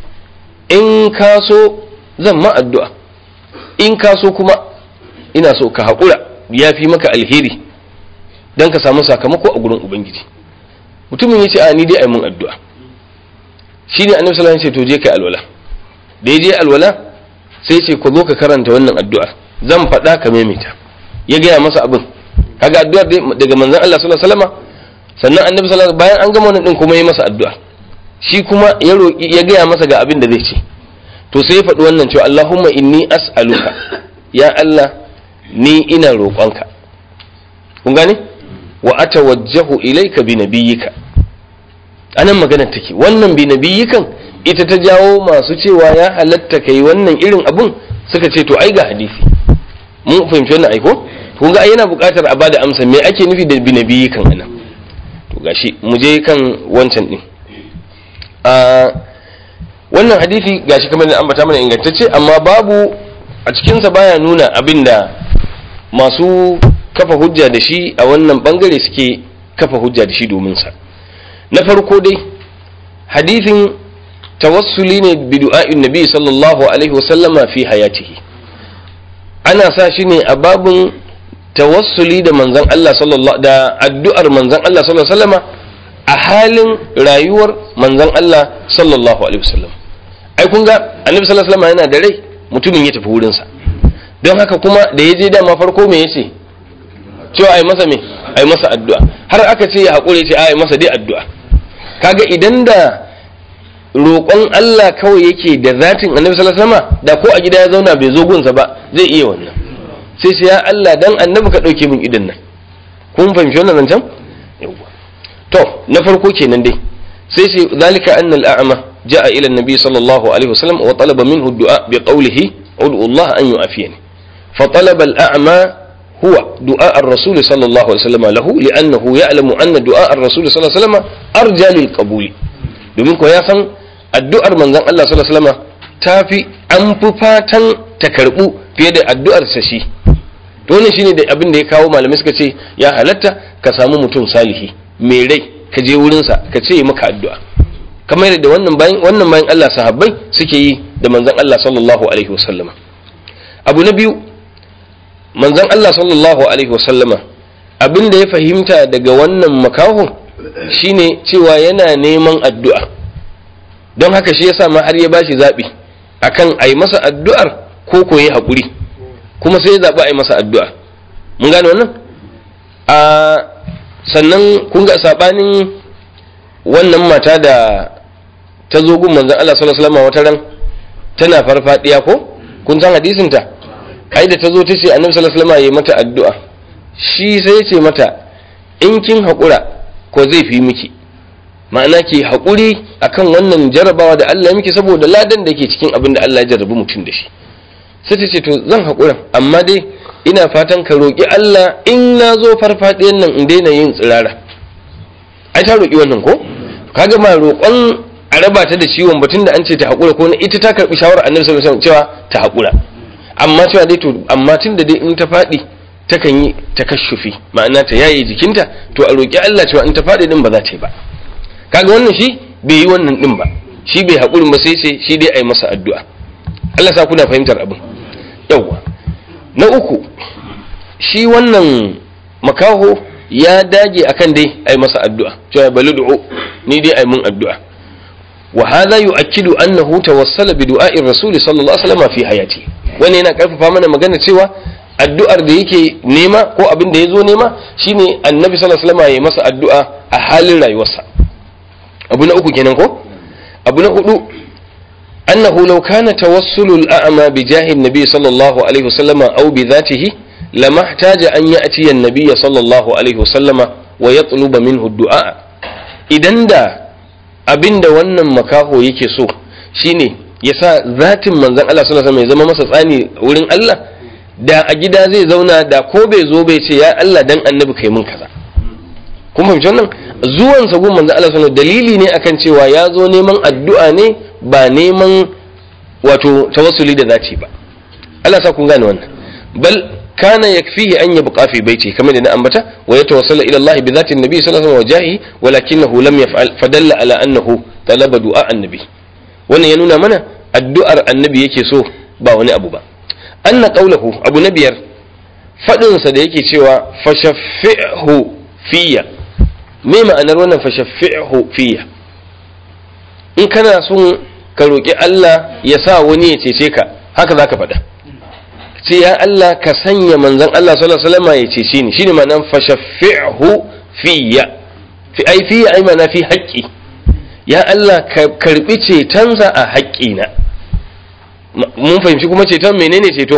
in ka so zan ma addu'a in ka so kuma ina so ka haƙura ya fi maka alheri don ka samu sakamako a gurin ubangiji mutumin ya ce a ni dai a mun addu'a shi ne annabi sallallahu alaihi wasallam ce to je kai alwala da ya je alwala sai ce ku zo ka karanta wannan addu'ar zan faɗa ka maimaita ya gaya masa abin kaga addu'ar daga manzon Allah sallallahu alaihi wasallam sannan annabi sallallahu alaihi bayan an gama wannan din kuma ya masa addu'a shi kuma ya roki ya gaya masa ga abin da zai ce to sai ya faɗi wannan cewa Allahumma inni as'aluka ya Allah ni ina roƙonka kun gane wa atawajjahu ilayka bi nabiyyika anan magana take wannan bi nabiyyikan ita ta jawo masu cewa ya halatta kai wannan irin abun suka ce to ai ga hadisi mun fahimci wannan aiko kun ga ai yana buƙatar a bada amsa me ake nufi da bi nabiyyikan anan to gashi mu je kan wancan din a wannan hadisi gashi kamar da ambata mana ingantacce amma babu a cikinsa baya nuna abinda masu kafa hujja da shi a wannan bangare suke kafa hujja da shi domin sa na farko dai hadisin tawassuli ne bi du'a'in nabi sallallahu alaihi wasallama fi hayatihi ana sa shi ne a babun tawassuli da manzon Allah sallallahu da addu'ar manzon Allah sallallahu alaihi wasallama a halin rayuwar manzon Allah sallallahu alaihi wasallam ai kun ga annabi sallallahu alaihi wasallam yana da rai mutumin ya tafi wurin sa don haka kuma da ya je dama farko me yace cewa ai masa me ai masa addu'a har aka ce ya haƙure ce ai masa dai addu'a kaga idan da roƙon Allah kawai yake da zatin annabi sallallahu alaihi wasallam da ko a gida ya zauna bai zo gunsa ba zai iya wannan sai sai ya Allah dan annabi ka ɗauke min idan nan kun fahimci wannan zancen yawwa to na farko kenan dai sai sai zalika anna al-a'ma ja'a ila an-nabi sallallahu alaihi wasallam wa talaba minhu ad-du'a bi qawlihi ud'u Allah an yu'afiyani fa talaba al-a'ma huwa du'a ar-rasul sallallahu alaihi wasallam lahu li'annahu ya'lamu anna du'a ar-rasul sallallahu alaihi wasallam arja lil qabuli domin ko ya san addu'ar manzon Allah sallallahu alaihi wasallam tafi an fi fatan ta karbu fiye da addu'ar sa shi to wannan shine da abin da ya kawo malamai suka ce ya halatta ka samu mutum salihi mai rai ka je wurinsa ka ce yi maka addu'a kamar yadda wannan bayan wannan bayan Allah sahabbai suke yi da manzon Allah sallallahu alaihi wasallama abu na biyu manzon Allah sallallahu alaihi wasallama abin da ya fahimta daga wannan makahon shine cewa yana neman addu'a don haka shi yasa ma har ya bashi zaɓi akan a yi masa addu'ar ko ko ya haƙuri kuma sai ya zaɓi a yi masa addu'a mun gane wannan a sannan kun ga saɓanin wannan mata da ta zo gun manzan Allah sallallahu alaihi wasallam wata ran tana farfadiya ko kun san hadisin ta ai da ta zo ta ce annabi sallallahu alaihi wasallam ya mata addu'a shi sai ya ce mata in kin haƙura ko zai fi miki ma'ana ki haƙuri akan wannan jarabawa da Allah ya miki saboda ladan da ke cikin abin da Allah ya jarrabi mutum da shi sai ta ce to zan haƙura amma dai ina fatan ka roƙi Allah in na zo farfaɗiyan nan in daina yin tsirara ai ta roƙi wannan ko kaga ma roƙon a raba ta da ciwon batun da an ce ta haƙura ko ita ta karɓi shawarar annabi sallallahu alaihi wasallam cewa ta haƙura amma cewa dai to amma tun da dai in ta faɗi takan yi takashufi ma'ana ta yaye jikinta to a roƙi Allah cewa in ta faɗi din ba za ta yi ba kaga wannan shi bai yi wannan din ba shi bai haƙurin ba sai ce shi dai a yi masa addu'a Allah sa kuna fahimtar abin yawwa na uku shi wannan makaho ya dage akan dai ai masa addu'a cewa bali du'u ni dai ai mun addu'a wa hadha yu'akkidu annahu tawassala bi du'a'i rasul sallallahu alaihi wasallam fi hayati wannan yana karfafa mana magana cewa addu'ar da yake nema ko abin da yazo nema shine annabi sallallahu alaihi wasallam ya masa addu'a a halin rayuwarsa abu na uku kenan ko abu na hudu أنه لو كان توسل الأعمى بجاه النبي صلى الله عليه وسلم أو بذاته لما احتاج أن يأتي النبي صلى الله عليه وسلم ويطلب منه الدعاء إذن دا abin da wannan makaho yake so shine ya sa zatin manzon Allah sallallahu alaihi wasallam ya zama masa tsani wurin Allah da a gida zai zauna da ko bai zo bai ce ya Allah dan annabi kai mun kaza kun fahimci wannan zuwan sa gun manzon Allah sallallahu dalili ne akan cewa ya zo neman addu'a ne ba neman wato tawassuli da zaci ba Allah sa kun gane wannan bal kana yakfihi an yabqa fi baiti kamar da na ambata wa yatawassala ila Allah bi zati nabi sallallahu alaihi wasallam wajahi walakinahu lam yaf'al fadalla ala annahu talaba du'a annabi wannan ya nuna mana addu'ar annabi yake so ba wani abu ba anna qawluhu abu na biyar fadin sa da yake cewa fashaffihu fiyya me ma'anar wannan fashaffihu fiyya in kana son ka roƙi Allah ya sa wani ya cece ka haka za ka faɗa sai ya Allah ka sanya manzan Allah sallallahu alaihi wasallam ya cece ni shine ma'anar fashaffi'hu fiyya fi ai fiyya ai ma'ana fi haƙƙi ya Allah ka karbi cetonsa a haƙƙina mun fahimci kuma ceton menene ceto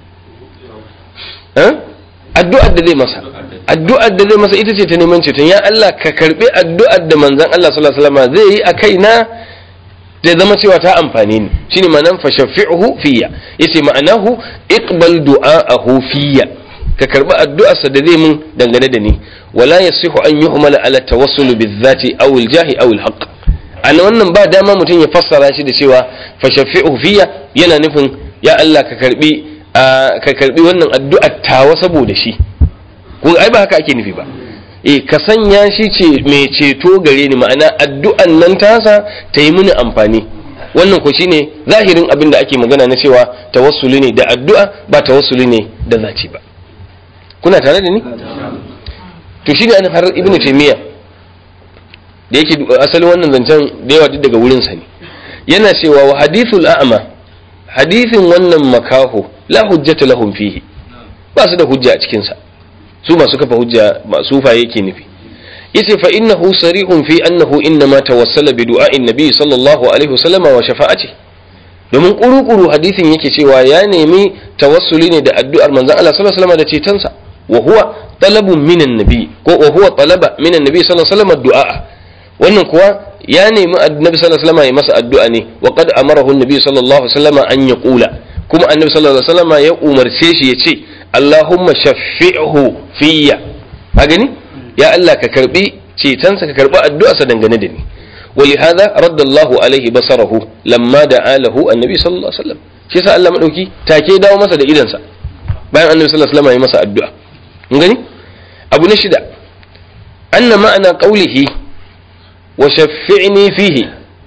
addu'ar da zai masa addu'ar da zai masa ita ce ta neman ceton ya Allah ka karbi addu'ar da manzan Allah sallallahu alaihi wasallam zai yi a kaina da zama cewa ta amfani ni shine ma'anan fa shafi'uhu fiyya yace ma'anahu iqbal du'aahu fiyya ka karbi addu'arsa da zai mun dangane da ni wala yasihu an yuhmala ala tawassul bizati aw aljahi aw alhaq an wannan ba dama mutum ya fassara shi da cewa fa shafi'uhu fiyya yana nufin ya Allah ka karbi ka karbi wannan addu'ar tawa saboda shi ko ai ba haka ake nufi ba e ka sanya shi ce mai ceto gare ni ma'ana addu'an nan tasa ta yi mini amfani wannan ko shine zahirin abin da ake magana na cewa tawassuli ne da addu'a ba tawassuli ne da zaci ba kuna tare da ni to shine an har ibnu taymiya da yake asalin wannan zancen da yawa duk daga wurin sa ne yana cewa wa hadithul a'ma hadithin wannan makaho la hujjata lahum fihi ba su da hujja a cikin sa su masu kafa hujja ba sufaye yake nufi yace fa innahu sarihun fi annahu innama tawassala bi du'a'in nabi sallallahu alaihi wasallam wa shafa'ati domin kuru-kuru hadisin yake cewa ya nemi tawassuli ne da addu'ar manzon Allah sallallahu alaihi wasallam da cetonsa wa huwa talabun minan nabi ko wa huwa talaba minan nabi sallallahu alaihi wasallam du'a wannan kuwa ya nemi annabi sallallahu alaihi wasallam ya masa addu'a ne wa qad amarahu annabi sallallahu alaihi wasallam an yaqula kuma annabi sallallahu alaihi wasallam ya umarce shi ya ce Allahumma shaffi'hu fiyya a gani ya Allah ka karbi cetonsa ka karbi addu'arsa dangane da ni ولهذا رد الله عليه بصره لما دعا له النبي صلى الله عليه وسلم shi yasa Allah madauki take dawo masa da idansa bayan annabi sallallahu alaihi wasallam ya masa addu'a mun gani abu na shida anna ma'ana qawlihi wa shaffi'ni fihi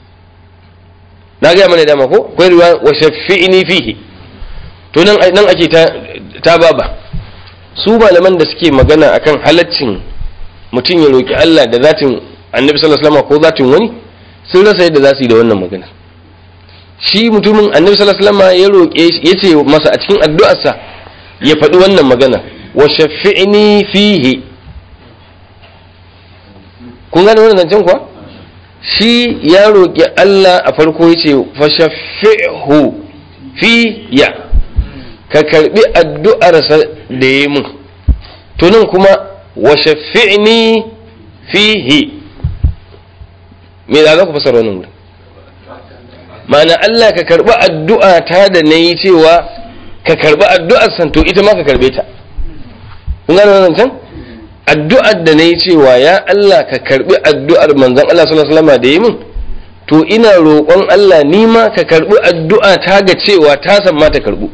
na ga mana dama ko akwai ruwa wa shaffi'ni fihi to nan nan ake ta ta baba su malaman da suke magana akan halaccin mutum ya roki Allah da zatin annabi sallallahu alaihi wasallam ko zatin wani sun rasa yadda za su yi da wannan magana shi mutumin annabi sallallahu alaihi wasallam ya roƙe ya ce masa a cikin addu'arsa ya faɗi wannan magana wa shafi'ni fihi kun gane wannan zancen kuwa shi ya roƙi Allah a farko ya ce fa shafi'hu fiya ka karbi addu'arsa da ya mun to nan kuma wa shafi'ni fihi me za za ku fasara wannan wurin ma'ana Allah ka karɓi addu'a ta da na yi cewa ka karɓi addu'ar san to ita ma ka karɓe ta kun gane wannan can addu'ar da na yi cewa ya Allah ka karɓi addu'ar manzon Allah sallallahu alaihi wasallam da yi min to ina roƙon Allah ni ma ka karɓi addu'a ta ga cewa ta san ma ta karɓu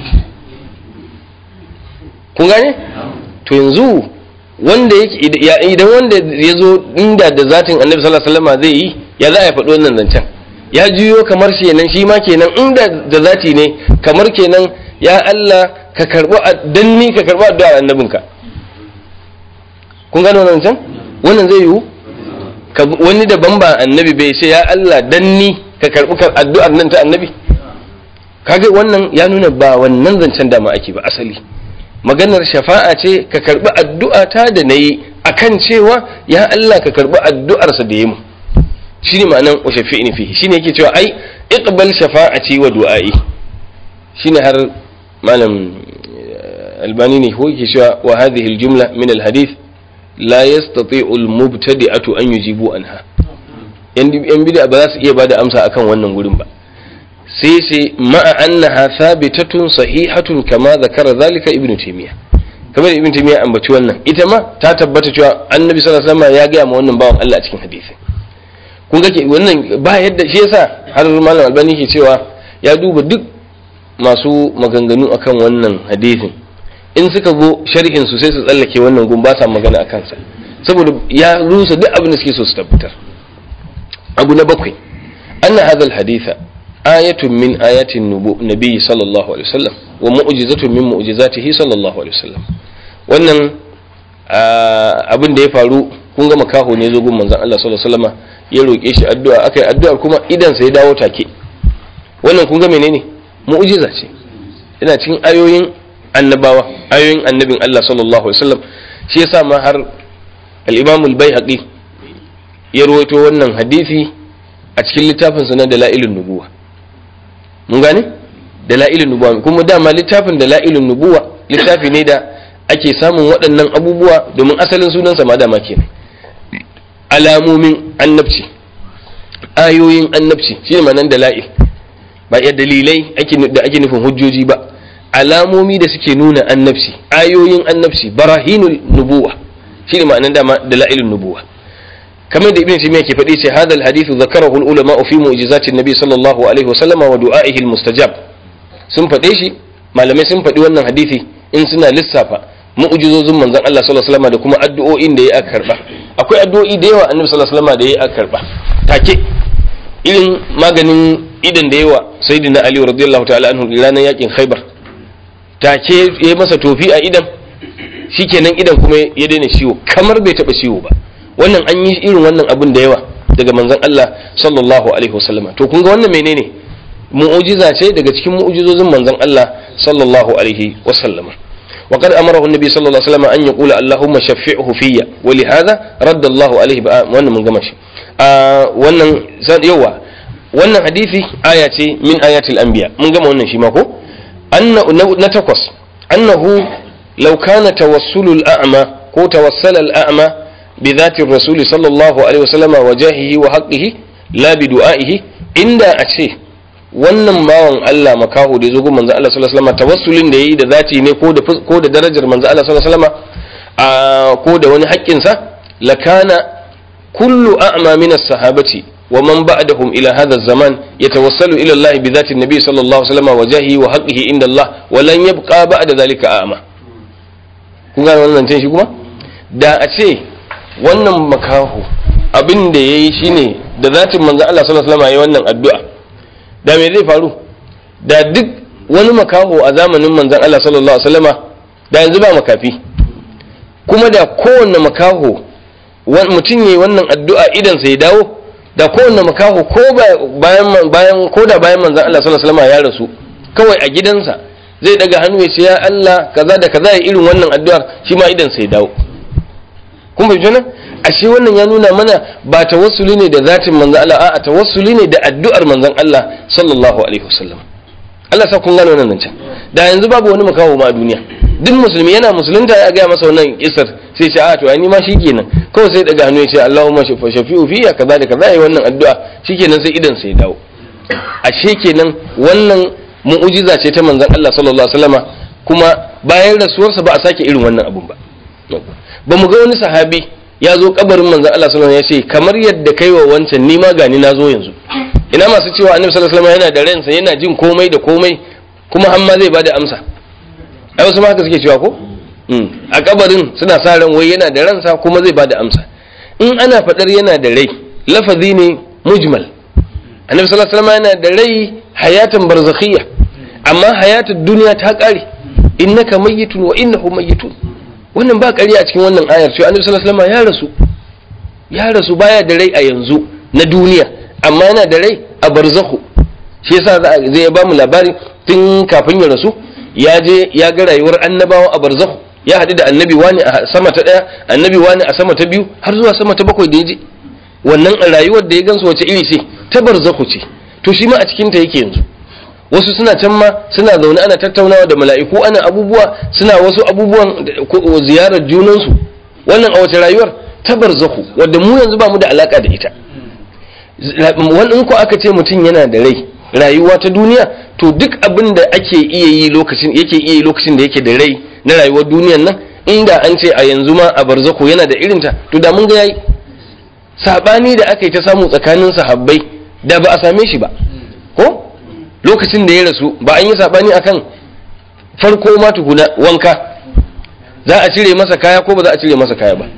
kun gane to yanzu wanda yake idan wanda ya zo inda da zatin annabi sallallahu alaihi wasallam zai yi ya za a faɗi wannan zancen ya juyo kamar shi nan shi ma kenan inda da zati ne kamar kenan ya Allah ka karɓi danni ka karɓi addu'a annabinka kun gano wannan zancen wannan zai yiwu wani daban ba annabi bai ce ya Allah danni ka karɓi addu'ar nan ta annabi kaga wannan ya nuna ba wannan zancen dama ake ba asali maganar shafa'a ce ka karbi addu'a ta da na yi a kan cewa ya Allah ka karbi addu'arsa da ya mu shi ne ma'anan wa shafi'ini fi shi ne yake cewa ai iqbal shafa'ati wa du'a'i shi ne har malam albani ne ko yake cewa wa hadhihi aljumla min alhadith la yastati'u almubtadi'atu an yujibu anha yan bid'a ba za su iya bada amsa akan wannan gurin ba sai sai ma'a annaha thabitatun sahihatun kama zakara zalika ibn taymiya kamar ibn taymiya ambaci wannan ita ma ta tabbata cewa annabi sallallahu alaihi wasallam ya gaya ma wannan bawan Allah a cikin hadisi kun ga wannan ba yadda shi yasa har malam albani ke cewa ya duba duk masu maganganu akan wannan hadisin in suka go sharhin su sai su tsallake wannan gun ba sa magana akan sa saboda ya rusa duk abin da suke so su tabbatar abu na bakwai anna hadha haditha ayatun min ayatin nabi sallallahu alaihi wasallam wa mu'jizatun min mu'jizatihi sallallahu alaihi wasallam wannan abin da ya faru kun ga makaho ne zo gun manzon Allah sallallahu alaihi wasallam ya roke shi addu'a akai addu'ar kuma idan sai dawo take wannan kun ga menene mu'jiza ce ina cikin ayoyin annabawa ayoyin annabin Allah sallallahu alaihi wasallam shi yasa ma har al-Imam al-Baihaqi ya rawaito wannan hadisi a cikin littafinsa na dalailun nubuwa mun gane dalailun nubuwa kuma dama littafin dalailun nubuwa littafi ne da ake samun waɗannan abubuwa domin asalin sunansa ma dama kenan alamomin annabci ayoyin annabci shine ma'anar dala'il ba ya dalilai da ake nufin hujjoji ba alamomi da suke nuna annabci ayoyin annabci barahinul nubuwa shine ma'anar dama dalailun nubuwa kamar da ibn taymiya ke faɗi ce hadal hadithu zakarahu ulama fi mu'jizati nabi sallallahu alaihi wa sallama wa du'a'ihi mustajab sun faɗe shi malamai sun faɗi wannan hadisi in suna lissafa mu'jizozin manzon Allah sallallahu alaihi wasallam da kuma addu'o'in da ya aka karba akwai addu'o'i da yawa annabi sallallahu alaihi wasallam da ya aka karba take irin maganin idan da yawa sayyidina ali radiyallahu ta'ala anhu ranar yakin khaybar take ya masa tofi a idan shikenan idan kuma ya daina ciwo kamar bai taba ciwo ba wannan an yi irin wannan abin da yawa daga manzon Allah sallallahu alaihi wasallama to kun ga wannan menene mu'ujiza ce daga cikin mu'ujizozin manzon Allah sallallahu alaihi wasallama وقد أمره النبي صلى الله عليه وسلم أن يقول اللهم شفعه فيا ولهذا رد الله عليه بقى wannan mun gama shi wannan yawa wannan hadisi aya ce min ayatil anbiya mun gama wannan shi ma ko na takwas annahu law kana tawassulul a'ma ko tawassala al a'ma bi dhati rasul sallallahu alaihi wasallam wa jahihi wa haqqihi la bi du'aihi inda a ce wannan bawan Allah makaho da ya zo gun manzo Allah sallallahu alaihi wasallam tawassulin da yayi da zati ne ko da ko da darajar manzo Allah sallallahu alaihi wasallam ko da wani haƙƙin sa lakana kullu a'ma min as-sahabati wa man ba'dahum ila hadha az-zaman yatawassalu ila Allah bi dhati an-nabi sallallahu alaihi wasallam wa jahihi wa haqqihi inda Allah wa lan yabqa ba'da dhalika a'ma kun ga wannan zancen shi kuma da a ce wannan makaho abin da yayi shine da zatin manzo Allah sallallahu alaihi wasallam yayi wannan addu'a da me zai faru da duk wani makaho a zamanin manzon Allah sallallahu alaihi wasallama da yanzu ba makafi kuma da kowanne makaho mutum yayi wannan addu'a idan sai dawo da kowanne makaho ko bayan bayan ko da bayan manzon Allah sallallahu alaihi wasallama ya rasu kawai a gidansa zai daga hannu ya ce ya Allah kaza da kaza ya irin wannan addu'ar shi ma idan sai dawo kun bai jona ashe wannan ya nuna mana ba tawassuli ne da zatin manzon Allah a'a tawassuli ne da addu'ar manzon Allah sallallahu alaihi wasallam Allah sa kun gane wannan nan can da yanzu babu wani makawo ma a duniya duk musulmi yana musulunta ya gaya masa wannan kisar sai ce a to ai ni ma shikenan kawai sai daga hannu ya ce Allahumma shafa shafi'u fi kaza da kaza yayi wannan addu'a shikenan sai idan sai dawo ashe kenan wannan mu'ujiza ce ta manzon Allah sallallahu alaihi wasallama kuma bayan rasuwarsa ba a sake irin wannan abun ba ba mu ga wani sahabi ya zo kabarin manzon Allah sallallahu alaihi wasallam ya ce kamar yadda kai wa wancan ni ma gani na zo yanzu ina masu cewa annabi sallallahu alaihi wasallam yana da ransa yana jin komai da komai kuma har ma zai bada amsa ai wasu ma haka suke cewa ko a kabarin suna sa ran wai yana da ransa kuma zai bada amsa in ana fadar yana da rai lafazi ne mujmal annabi sallallahu alaihi wasallam yana da rai hayatan barzakhiyya amma hayatud duniya ta kare innaka mayyitun wa innahu mayyitun wannan ba ƙarya a cikin wannan ayar cewa annabi sallallahu alaihi wasallam ya rasu ya rasu baya da rai a yanzu na duniya amma yana da rai a barzakhu shi yasa zai ba mu labari tun kafin ya rasu ya je ya ga rayuwar annabawa a barzakhu ya haɗu da annabi wani a sama ta ɗaya annabi wani a sama ta biyu har zuwa sama ta bakwai da ya je wannan rayuwar da ya gansu wace iri ce ta barzakhu ce to shi ma a cikin ta yake yanzu wasu suna can ma suna zaune ana tattaunawa da mala'iku ana abubuwa suna wasu abubuwan ziyarar junansu wannan a wace rayuwar ta barzahu wadda mu yanzu ba mu da alaka da ita wannan ko aka ce mutum yana da rai rayuwa ta duniya to duk abin da ake iya yi lokacin yake iya yi lokacin da yake da rai na rayuwar duniyan nan inda an ce a yanzu ma a barzahu yana da irinta to da mun ga yayi sabani da aka yi ta samu tsakanin sahabbai da ba a same shi ba ko lokacin da ya rasu ba an yi sabani akan farko ma tukuna wanka za a cire masa kaya ko ba za a cire masa kaya ba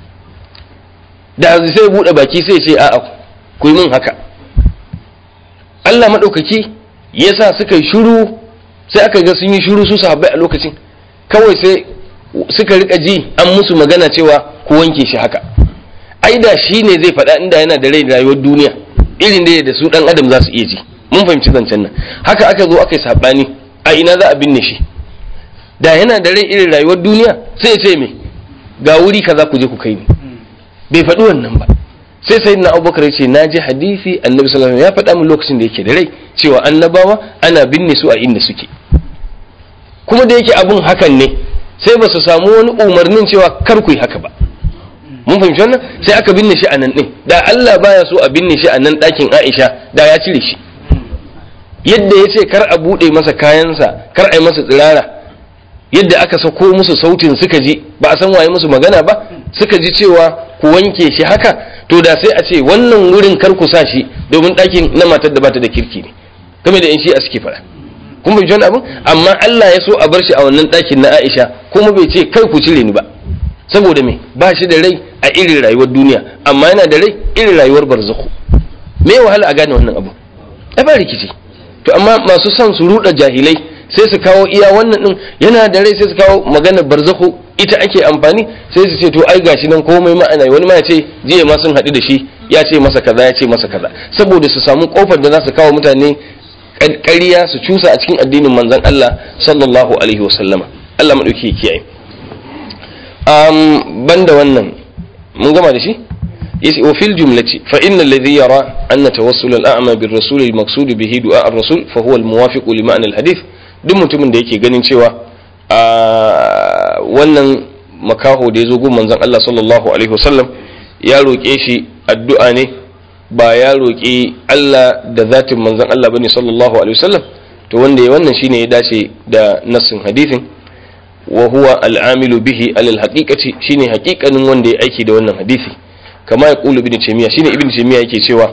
da sai bude baki sai ce a'a ku yi min haka Allah maɗaukaki ya sa suka yi shuru sai aka ga sun yi shuru su sahabbai a lokacin kawai sai suka rika ji an musu magana cewa ku wanke shi haka ai da shi ne zai faɗa inda yana da rai rayuwar duniya irin da da su ɗan adam za su iya ji mun fahimci zancen nan haka aka zo aka yi saɓani a ina za a binne shi da yana da rai irin rayuwar duniya sai ya ce me ga wuri kaza ku je ku kai ni bai faɗi wannan ba sai sai na abubakar ya ce na ji hadisi annabi sallallahu alaihi ya faɗa min lokacin da yake da rai cewa annabawa ana binne su a inda suke kuma da yake abun hakan ne sai ba su samu wani umarnin cewa kar ku yi haka ba mun fahimci wannan sai aka binne shi a nan ɗin da Allah baya so a binne shi a nan ɗakin Aisha da ya cire shi yadda ya ce kar a buɗe masa kayansa kar a yi masa tsirara yadda aka sako musu sautin suka ji ba a san waye musu magana ba suka ji cewa ku wanke shi haka to da sai a ce wannan wurin kar ku sa shi domin ɗakin na matar da bata da kirki ne game da in shi a suke faɗa kun bai wani abin amma Allah ya so a bar shi a wannan ɗakin na Aisha kuma bai ce kai ku cire ni ba saboda me ba shi da rai a irin rayuwar duniya amma yana da rai irin rayuwar barzakhu me wahala a gane wannan abu ai ba rikici to amma masu son su ruɗa jahilai sai su kawo iya wannan din yana da rai sai su kawo magana barzakhu ita ake amfani sai su ce to ai gashi nan komai ma ana wani ma ya ce jiya ma sun haɗu da shi ya ce masa kaza ya ce masa kaza saboda su samu kofar da za su kawo mutane ƙarya su cusa a cikin addinin manzon Allah sallallahu alaihi wa sallama Allah madauki kiyaye um banda wannan mun gama da shi yace wa fil jumlati fa inna alladhi yara anna tawassul al-a'ma bir rasul al-maqsud bihi du'a ar-rasul fa huwa al-muwafiq li ma'na al-hadith duk mutumin da yake ganin cewa wannan makaho da ya zo gun manzon Allah sallallahu alaihi wasallam ya roƙe shi addu'a ne ba ya roƙi Allah da zatin manzon Allah bane sallallahu alaihi wasallam to wanda ya wannan shine ya dace da nassin hadithin wa huwa al'amilu bihi alal haqiqati shine haƙiƙanin wanda ya aiki da wannan hadisi kama ya qulu ibn taymiya shine ibn taymiya yake cewa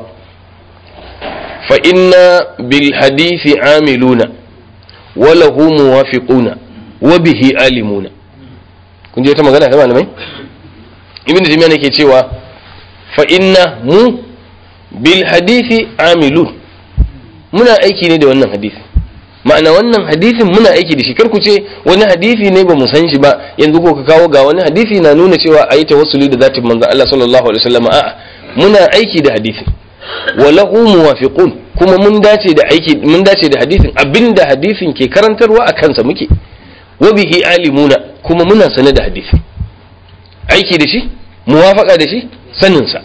fa inna bil hadisi amiluna wa lahu muwafiquna wa bihi alimuna kun je ta magana ta malamai ibn taymiya ne ke cewa fa inna mu bil hadisi amilun muna aiki ne da wannan hadisi ma'ana wannan hadisin muna aiki da shi kar ku ce wani hadisi ne ba mu san shi ba yanzu ko ka kawo ga wani hadisi na nuna cewa a yi tawassuli da zatin manzon Allah sallallahu alaihi wasallam a'a muna aiki da hadisin wa lahu muwafiqun kuma mun dace da aiki mun dace da hadisin abinda hadisin ke karantarwa a kansa muke wa bihi alimuna kuma muna sane da hadisi aiki da shi muwafaqa da shi sanin sa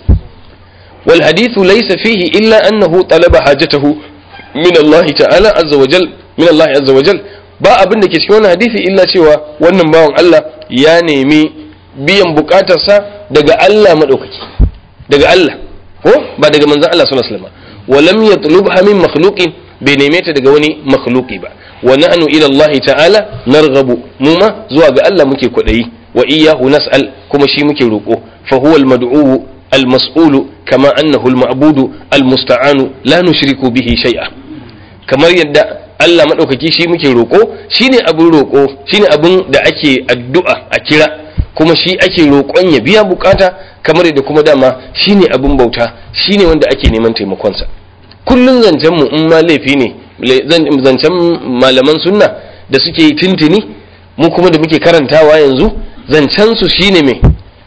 wal hadithu laysa fihi illa annahu talaba hajatahu min Allah ta'ala azza wa jal min Allah azza wa jal ba abin da ke cikin wannan hadisi illa cewa wannan bawan Allah ya nemi biyan bukatarsa daga Allah madaukaki daga Allah ko ba daga manzon Allah sallallahu alaihi wasallam wa lam yatlubha min makhluqin bai neme ta daga wani makhluqi ba wa nahnu ila Allah ta'ala narghabu mu ma zuwa ga Allah muke kwadayi wa iyyahu nas'al kuma shi muke roko fa huwa al-mad'u al-mas'ulu kama annahu al-ma'budu al-musta'anu la nushriku bihi shay'a kamar yadda Allah maɗaukaki shi muke roƙo shine abin roƙo shine abin da ake addu'a a kira kuma shi ake roƙon ya biya bukata kamar yadda kuma dama shine abin bauta shine wanda ake neman taimakonsa kullun zancen mu in ma laifi ne zancen malaman sunna da suke tintini mu kuma da muke karantawa yanzu zancen su shine mai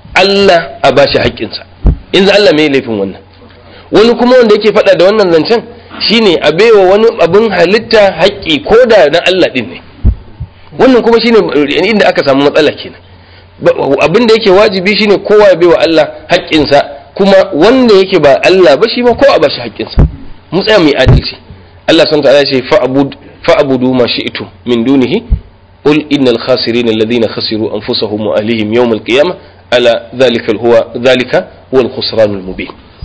Allah a bashi haƙƙinsa in za Allah mai laifin wannan wani kuma wanda yake faɗa da wannan zancen shine a baiwa wani abin halitta haƙƙi ko da na Allah ɗin ne wannan kuma shine inda aka samu matsala kenan abin da yake wajibi shine kowa ya baiwa Allah haƙƙinsa kuma wanda yake ba Allah ba shi ma kowa ba shi haƙƙinsa mu tsaya mai adalci Allah sun ta'ala ce fa'abudu ma shi'tu min dunihi qul innal khasirin alladhina khasiru anfusahum wa ahlihim yawm al-qiyamah ala dhalika huwa dhalika huwa al-khusran al-mubin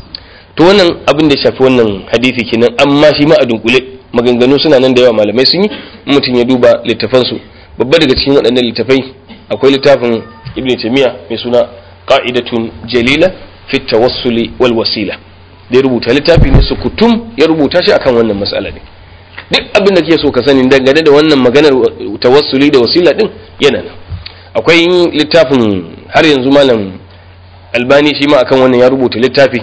to wannan abin da shafi wannan hadisi kenan amma shi ma a dunkule maganganu suna nan da yawa malamai sun yi mutum ya duba littafansu babba daga cikin waɗannan littafai akwai littafin ibn taymiya mai suna qa'idatun jalila fi tawassuli wal wasila da ya rubuta littafi ne sukutum ya rubuta shi akan wannan matsala ne duk abin da kake so ka sani dangane da wannan maganar tawassuli da wasila din yana nan akwai littafin har yanzu malam albani shi ma akan wannan ya rubuta littafi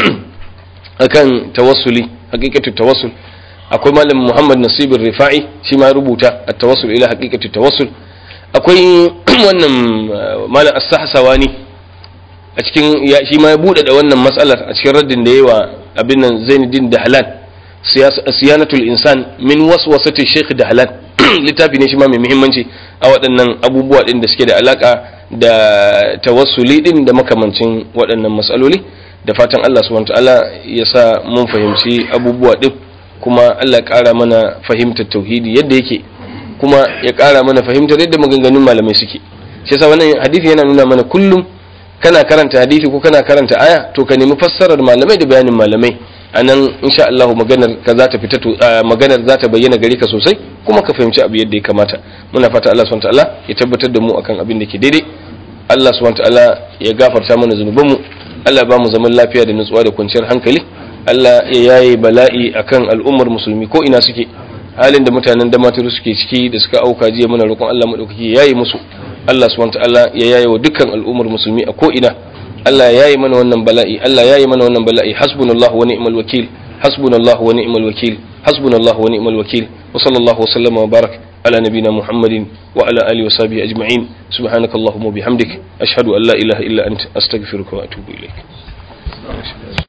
akan tawassuli haqiqatu tawassul akwai malam Muhammad Nasibir Rifa'i shi ma rubuta at-tawassul ila haqiqatu tawassul akwai wannan malam As-Sahsawani a cikin shi ma ya bude da wannan matsalar a cikin raddin da yawa abin nan Zainuddin Dahlan siyanatul insan min waswasati Sheikh Dahlan littafi ne shi ma mai muhimmanci a waɗannan abubuwa din da suke da alaka da tawassuli din da makamancin waɗannan matsaloli da fatan Allah subhanahu ta'ala ya sa mun fahimci abubuwa din kuma Allah ya ƙara mana fahimtar tauhidi yadda yake kuma ya ƙara mana fahimtar yadda maganganun malamai suke shi yasa wannan hadisi yana nuna mana kullum kana karanta hadisi ko kana karanta aya to ka nemi fassarar malamai da bayanin malamai anan insha Allah maganar ka za ta fita maganar za ta bayyana gare ka sosai kuma ka fahimci abu yadda ya kamata muna fata Allah subhanahu ta'ala ya tabbatar da mu akan abin da ke daidai Allah subhanahu ta'ala ya gafarta mana zunubanmu Allah ba mu zaman lafiya da nutsuwa da kwanciyar hankali Allah ya yaye bala'i akan al'ummar musulmi ko ina suke halin da mutanen da maturu suke ciki da suka auka jiya muna roƙon Allah madaukaki ya yaye musu Allah subhanahu ta'ala ya yaye wa dukkan al'ummar musulmi a ko ina Allah ya yaye mana wannan bala'i Allah ya yaye mana wannan bala'i hasbunallahu wa ni'mal wakil hasbunallahu wa ni'mal wakil hasbunallahu wa ni'mal wakil wa sallallahu wa sallama wa barak على نبينا محمد وعلى آله وصحبه أجمعين سبحانك اللهم وبحمدك أشهد أن لا إله إلا أنت أستغفرك وأتوب إليك